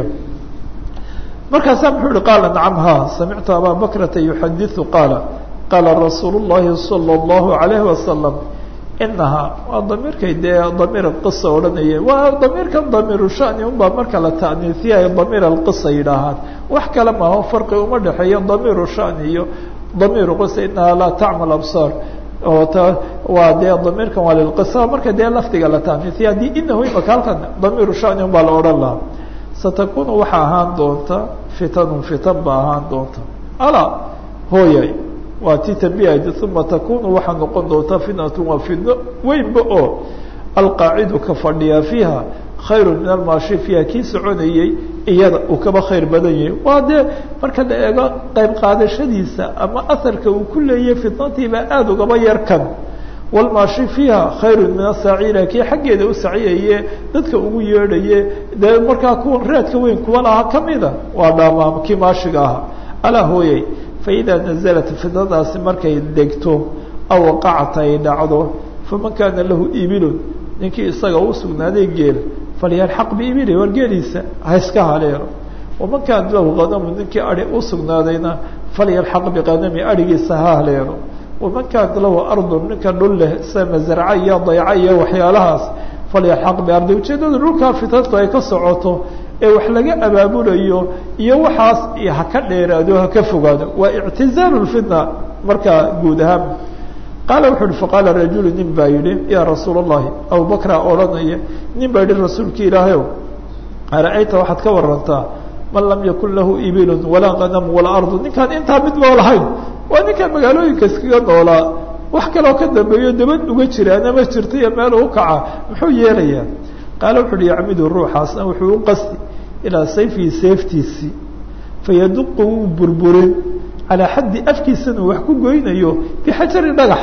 A: markaasaa muxuu ihi qaala nacam ha samictu abaa bakrata yuxadiثu qaala qaala rasuul الlahi salى الlahu عalayhi wasalam inahaa waa damiirkay dee damiir qisa odhanaya waa damiirkan damiiru shani unbaa marka la ta'niifiyayo damiir alqisa yidhaahaan wax kale maaho farqi uma dhexeeyo damiiru shani iyo damiiru qisa inahaa laa tacmal absaar oo t waa dee damiirkan waa lilqisa marka dee lafdiga la ta'niifiya haddii inahu imaka halkan damiiru shani un baa la odhan lahaa satakunu waxaa ahaan doonta fitanun fitan ba ahaan doonta alaa hooyay waa ti tambihayda uma takunu waxaa noqon doonta fitnatu waa fitno weynba oo alqaacidu ka fadhiyaa fiiha khayru min almaashi fiiha kii soconayey iyada uu kaba khayr badan yahay waa dee marka la eego qayb qaadashadiisa ama aharka uu ku leeyahay fitnatiibaa aada ugaba yarkan walmaashi fiiha khayru min asaacira kii xaggeeda u saciyaye dadka ugu yeedhaye dee markaa kuwan raadka weyn kuwa lahaa kamida waa dhaamaam kii maashiga ahaa alaa hooyey faida naزlat fitnadaasi markay degto aw waqacat ay dhacdo faman kaana lahu ibilun ninkii isaga u sugnaaday geel falyalxaq biibili war geeliisa ha iska haleelo waman kaana lahu qanamu ninkii ari u sugnaadayna falyalxaq biqanami arigiisa ha haleelo waman kaana lahu ardun ninka dhul leh sida masarca iyo dayca iyo waxyaalahaas falyalxaq biardi ujeedada dhulkaa fitnatu ay ka socoto ee wax laga abaabulayo iyo waxaas ha ka dheeraado ha ka fogaado waa ictizaalu lfitna markaa guud ahaan qaala wuxu uhi faqaala rajulu nin baa yidhi yaa rasuul allahi abubakra odhanaya nin baa yihi rasuulki ilaahayow ara-ayta waxaad ka warantaa man lam yakun lahu ibilun walaa qanamu walaa ardu ninkaan intaa mid loo lahayn waa ninkaan magaalooyinka iskaga noolaa wax kaloo ka dambeeyo dabad uga jiraana ma jirta iyo meel u kaca muxuu yeelayaa qaala wuxu uhi yacmidu ruuxaasna wuxuu u qasti ilaa sayfihi seeftiisii fayaduqu wuu burburin calaa xaddi afkiisana wax ku goynayo bixajari dhagax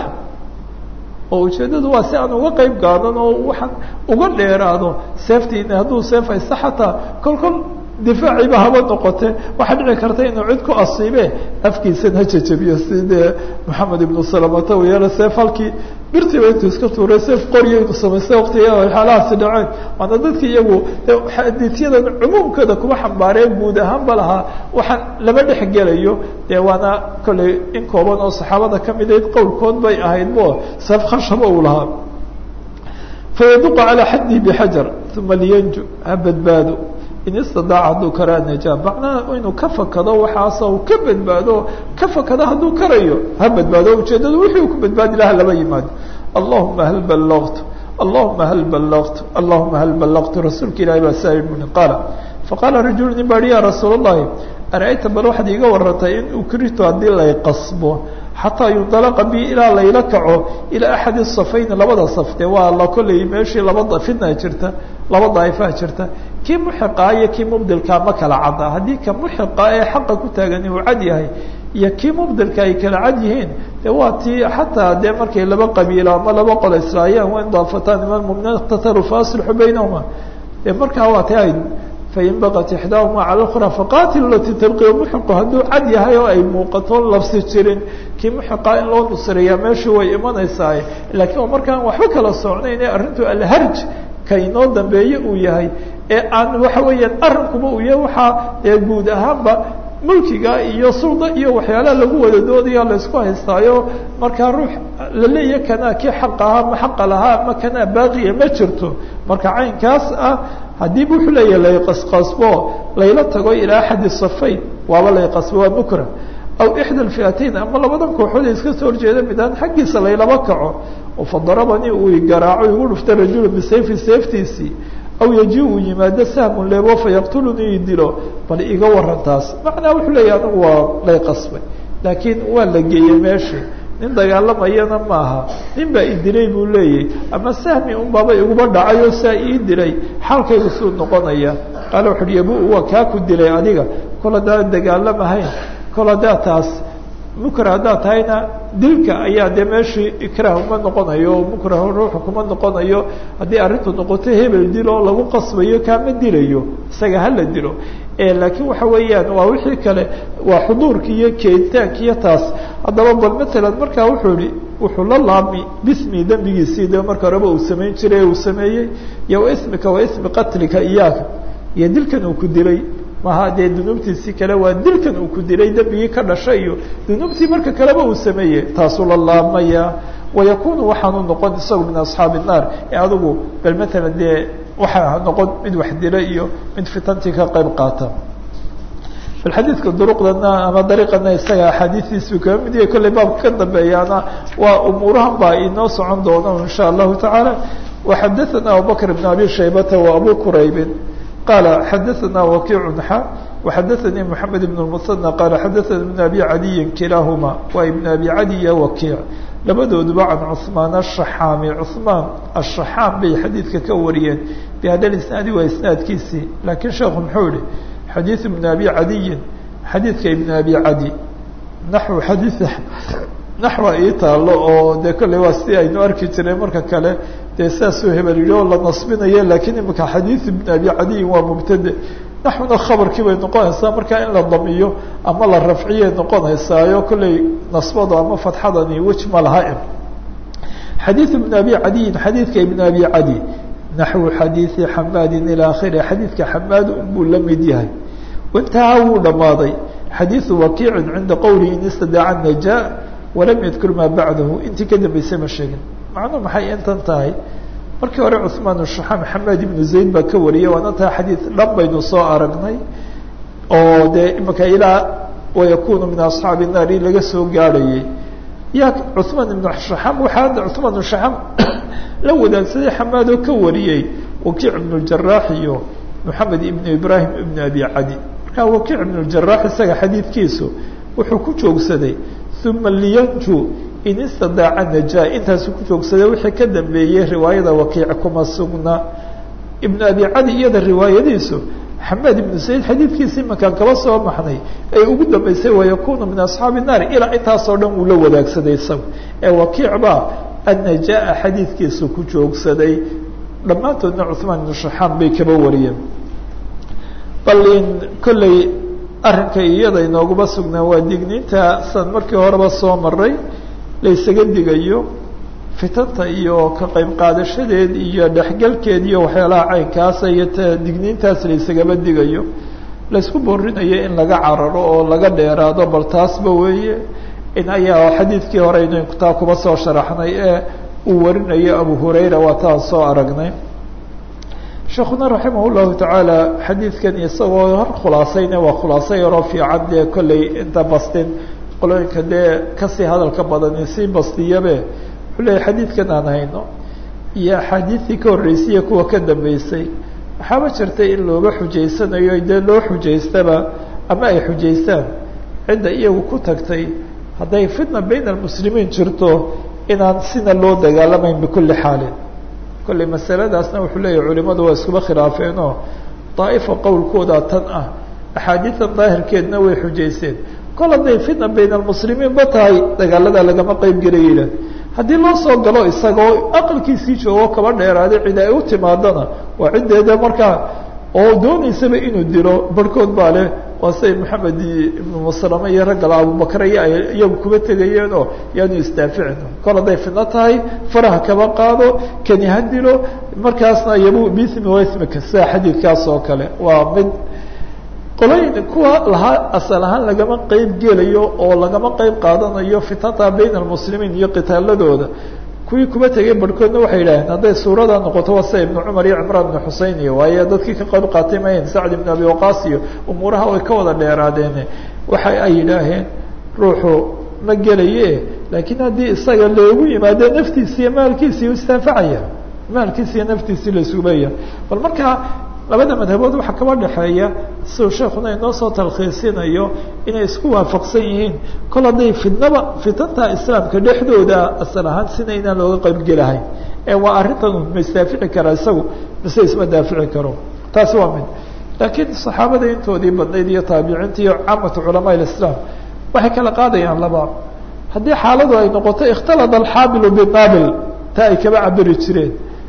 A: oo ujeeddadu waa si aan uga qeyb gaadan oo waxaan uga dheeraado seeftiina hadduu seef haysta xataa kol kol difaaciiba haba noqote waxaa dhici karta inuu cid ku asiibe afkiisana ha jajabiyo si dee maxamed ibnu salamata u yeela seef halkii birtiiba intuu iska tuuray seef qorya inuu samaystay waktiga waxyaalahaasi dhaceen waana dadki iyagu xadiisyadan cumuumkooda kuma xambaareen guud ahaanba lahaa waxaan lama dhex gelayo dee waana kolley in kooban oo saxaabada kamidayd qowlkood bay ahayd bo seef khashaba uu lahaa fayaduqa calaa xaddihi bixajar uma liyanju ha badbaado in istidaaca hadduu karaa najaa macnaha inuu ka fakado waxaasa uu ka badbaado ka fakado hadduu karayo ha badbaado ujeedadu wixii ku badbaadi laha laba yimaado allahuma hal ballaqtu allahuma hal ballaqtu allahuma hal ballaqtu rasuulka ilahi baa saa i qaala faqaala rajulu nin baa hi ya rasuul اllahi ara-ayta bal waxaad iiga warantay in ukrito haddii lay qasbo xataa yundalaqa bi ilaa layla kaco ilaa axadi safayn labada saf de waa la kolley meeshii laba fitna jirta laba daaifaha jirta kii muxiqaa iyo kii mubdilkaa ma kala cadda haddii ka muxiqa ee xaqa ku taagani uu cad yahay iyo kii mubdilka ay kala cad yihiin de waa tii xataa dee markay laba qabiilo ama laba qolo islaayaan wain daafataan iman muminiin iqtatalu faasilxu baynahuma de markaa waa ti ay fain baqat ixdaahuma cala اkra faqatilu lati talqi muxiqu hadduu cad yahay oo ay muuqato labsi jirin kii muxiqa in loo nusreeyaa meeshii way imanaysaa laakiin oo markaan waxba kala socnayn ee arrintu alharj ka inoo dambeeye uu yahay ee aan waxa weeyaan arrinkuba uu yahay waxaa ee guud ahaanba mulkiga iyo sulda iyo waxyaalaha lagu wada doodaya laysku haystaayo markaa ruux la leeya kanaa kii xaq ahaa ma xaqa lahaa ma kanaa baaqiya ma jirto marka caynkaas ah haddii wuxuu leeyahay layqasqasbo layla tago ilaa axadi safayn waaba layqasbo waa bukra aw ixda alfi'atayn ama labadan kooxood ee iska soo horjeeda midaan xaggiisa laylaba kaco oo fadarabanii uu igaraaco igu dhufta rajulu bisayfi seeftiisii aw yaji uu yimaado sahmun leebo fayaqtulunii i dilo bal iga waran taas macnaa wuxuu leeyahy anigu waa lay qasbay laakiin waa la geeyey meeshii nin dagaalamayana maaha nin baa i dilay buu leeyahy ama sahmi un baaba iguba dhacay oo saa ii dilay xaalkaygu suu noqonaya qaala wuxu uhi yabu waa kaa ku dilay adiga kol haddaan dagaalamahayn kol haddaa taas mukra haddaad tahayna dilka ayaa dee meeshii ikraah uma noqonayo oo mukrahu ruuxu kuma noqonayo haddii arrintu noqoto hebel dil oo lagu qasbayo kaama dilayo isaga hala dilo laakiin waxa weeyaan waa wixii kale waa xuduurki iyo keeditaanki iyo taas haddaba bal matalan markaa wuxuu ihi wuxuu la laabmi bismi dembigiisii de marka horeba uu samayn jiray uu sameeyey iyo wa ismika wa ismi qatlika iyaaka iyo dilkan uu ku dilay maha dee dunuubtiisii kale waa dilkan uu ku dilay dembigii ka dhashay iyo dunuubtii marka kaleba uu sameeyey taasuu la laabmaya wayakunu waxaanu noqon isagu min asxaabi الnaar ee adigu bal matalan dee waxaa noqon mid wax dila iyo mid fitantii ka qayb qaata bal xadiidka duruqdana ama dariiqana isaga axaadiistiisu kama mid yahay kollay baabka ka dambeeyaana waa umuurahan baa inoo socon doono in sha allahu tacaala waxadaثana abubakr bn abi shaybata wa abu quraybin qala xadaثana wakiicu xa waxadaثanii moxamed ibn اmusanى qala xadaثana ibn abi cadiyin kilaahuma waa ibn abi cadi iyo wakiic labadooduba can cثmaan الشaxaami cثmaan الشaxaam bay xadiidka ka wariyeen bihada isnaadi waa isnaadkiisii lakiin sheekhu muxuu yihi xadiiث ibn abi cadiyin xadiidka ibn abi cadi naxو xadiiث naxwa ii taalo oo dee kolley waa si aynu arki jireen marka kale dee saasuu hebel yidhi oo la nasbinayo lakiin imika xadiiث ibn abi cadiyin waa mubtade naxuna khabarkii bay noqonaysaa markaa in la damiyo ama la rafciyay noqonaysaayo kolley nasbada ama fatxadani wej ma laha xadiiث ibn abi cadiyin xadiidka ibn abi cadi naxwu xadiiثi xamaadin ilى akhiri xadiidka xamaad buu la mid yahay intahaa wuu dhamaaday xadiiثu wakiicin cinda qowlihi in istadaaca najaa walam yadkur maa bacdahu intii ka dambeysay ma sheegin macnuu maxay intan tahay markii hore cثmaan الشaxaam xamaad ibnu zayd baa ka wariyay waana taa xadiid dhan baynu soo aragnay oo dee imika ilaa wayakunu min asxaabi الnaar in laga soo gaadhayay ya cثmaan ibn شaxaam waxaa cثmaan الشaxaam la wadaagsaday xamaad oo ka wariyey wakiic ibn اjaraax iyo moxamed ibn ibrahim ibn abi cadi markaa wakiic ibn اjaraax isaga xadiidkiisu wuxuu ku joogsaday uma liyanju in istadaaca najaa intaasu ku joogsaday wixii ka dambeeyey riwaayada wakiic kuma sugna ibn abi cadi iyada riwaayadiisu xamaad ibnu sayd xadiidkiisi imankaan kaba soo maxnay ay ugu dambeysay wayakunu min asxaabi الnaari ilaa intaasoo dhan uu la wadaagsaday isaga ee wakiic baa annajaa xadiidkiisu ku joogsaday dhammaantoodna cuثmaan ibnu shaxaam bay kaba wariyeen bal in kolley arrinka iyada inooguma sugnaa waa digniinta san markii horeba soo maray laysaga digayo fitanta iyo ka qayb qaadashadeed iyo dhexgalkeed iyo waxyaalaha caynkaasa iyo t digniintaas laysagaba digayo laysku boorinayo in laga cararo oo laga dheeraado bal taasba weeye in ayaa xadiidkii hore aynu taa kuba soo sharaxnay ee uu warinayo abu hurayra waa taan soo aragnay sheekuna raximah llahu tacaala xadiidkan isagoo hor khulaasayna waa khulaaso yaroo fiican dee kolley inta bastin qolooyinka dee kasii hadalka badani sii bastiyabe wuxuu leeyahy xadiidkan aan hayno iyo axaadiistii ka horreysaiyo kuwa ka dambeysay waxaaba jirtay in looga xujaysanayo dee loo xujaystaba ama ay xujaystaan cidda iyagu ku tagtay hadday fitna bayna almuslimiin jirto inaan sina loo dagaalamayn bikulli xaalin kolley masaladaasna wuxuu leeyahy culimadu waa iskuba khilaafeenoo daa'ifa qowlkooda tan ah axaadiidan daahirkeedna way xujayseen kol hadday fitna bayna almuslimiin ba tahay dagaalada lagama qeyb gelayla haddii loo soo galo isagoo aqalkiisii joogo kaba dheeraaday cid ay u timaadana waa ciddeeda markaa oo doonaysaba inuu dilo barhkood baa leh waa siday maxamed ibnu maslame iyo raggala abubakre iyo ay iyagu kuba tegayeen oo yaanu isdaaficin kol hadday fidno tahay faraha kaba qaado kani ha dilo markaasna yabu bismi wasmika sida xadiidkaas oo kale waa mid qolooyin kuwa lahaa asal ahaan lagama qeyb gelayo oo lagama qeyb qaadanayo fitnata bayna almuslimiin iyo qitaaladooda kuwii kuba tegay barhkoodna waxay yidhaaheen hadday suurada noqoto waa sida ibnu cumar iyo cimraan ibnu xusein iyo waayo dadkii ka qayb qaatay mayn sacd ibn abi waqaas iyo umuuraha way ka wada dheeraadeen waxa ay yidhaaheen ruuxu ma gelaye laakiin haddii isaga loogu yimaado naftiisi iyo maalkiisii istaanfacaya maalkiisi iyo naftiisii laisubaya bal markaa labada madhabood waxaa kaba dhexeeya siduu sheekuna inoo soo talkhiisinayo inay isku waafaqsan yihiin kol hadday fidnaba fitanta islaamka dhexdooda asal ahaan sina inaan looga qaybgelahayn ee waa arrintan ma isdaafici karaa isagu mise isma daafici karo taasi waa mid laakiin saxaabada intoodii badnayd iyo taabiciinta iyo caamatu culamaa islaam waxay kala qaadayaan laba haddii xaaladu ay noqoto ikhtalada alxaabilu binaabil taa ay kaba cabiri jireen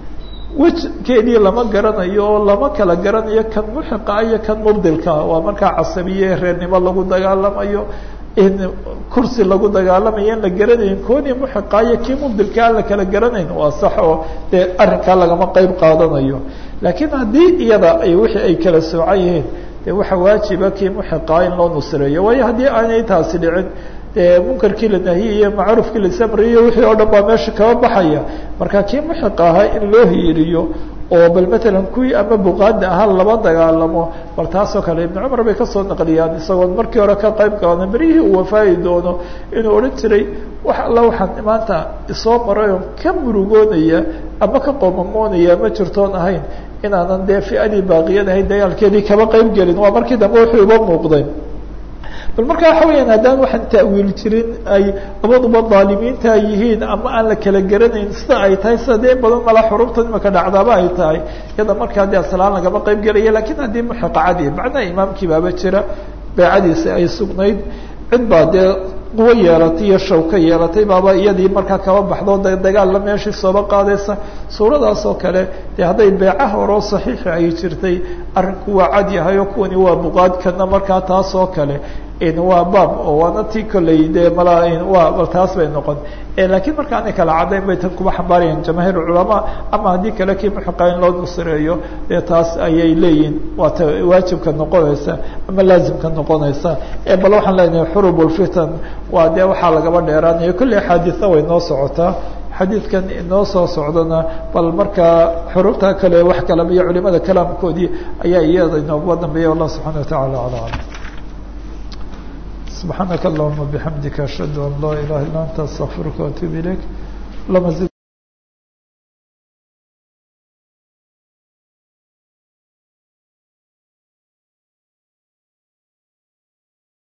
A: wejkeedii lama garanayo oo lama kala garanayo kan muxiqa iyo kan mubdilka waa markaa casabiye reernimo lagu dagaalamayo in kursi lagu dagaalamayo in la garanayn koonii muxiqa iyo kii mubdilka aan la kala garanayn waa sax oo dee arrinkaa lagama qeyb qaadanayo laakiin haddii iyada ay wixii ay kala soocan yihiin dee waxaa waajiba kii muxiqaa in loo nusreeyo waayo haddii aanay taasi dhicin dee munkarkii la nahiyayo macruufkii la samriyo wixii oo dhan baa meesha kaba baxaya marka kii muxiq ahaa in loo hiiriyo oo bal matalan kuwii ama buqaada ahaa laba dagaalamo bal taasoo kale ibnu cumar bay kasoo naqliyaan isagoon markii hore ka qayb qaadana berihii uu wafaayi doono inuu odhan jiray wax alla waxaan maanta isoo maray oo ka murugoonaya ama ka qoomamoonaya ma jirtoon ahayn inaanan dee fiadii baaqiyad ahayn dagaalkeedii kaba qayb gelin waa markii dambe wuxuu iba muuqday bal marka waxa weyaan haddaan waxaan ta'wiil jirin ay labaduba daalimiinta yihiin ama aan la kala garanayn sida ay tahay sida dee badan mala xurubta imaka dhacdaaba ay tahay iyada markaa dee aslaan lagama qayb gelaya lakin haddii muxiqacadi macnaha imaamkii baaba jira beecadiisi ay sugnayd cid baa dee quwo yeelatay iyo shawka yeelatay baaba iyadii markaa kaba baxdo dagaalla meeshii sooba qaadaysa suuradaas oo kale dee hadday beeca horoo saxiixa ay jirtay arrinku waa cad yahay oo kuwani waa buqaadkana markaa taas oo kale waa baab oo waana ti kolley dee mala waa taas bay noqon laakiin marka aanay kala caddayn bay tan kuba xambaarayaan jamaahiir culamaa ama haddii kale kii muxiqa in loo nusreeyo dee taas ayay leeyihin waa ta waajibka noqonaysa ama laazimka noqonaysa bal waxaan leenahay xurub lfitan waa dee waxaa lagaba dheeraanayo kolley axaadiisa way noo socotaa xadiidkan inoo soo socdana bal markaa xurubta kale wax kalaba iyo culimada kalaamkoodii ayaa iyada inooguga dambeeya allah subxana watacala ala alam سبحانك اللهم بحمدك أشهد أن لا إله إلا أنت أستغفرك وأتوب إليك اللهم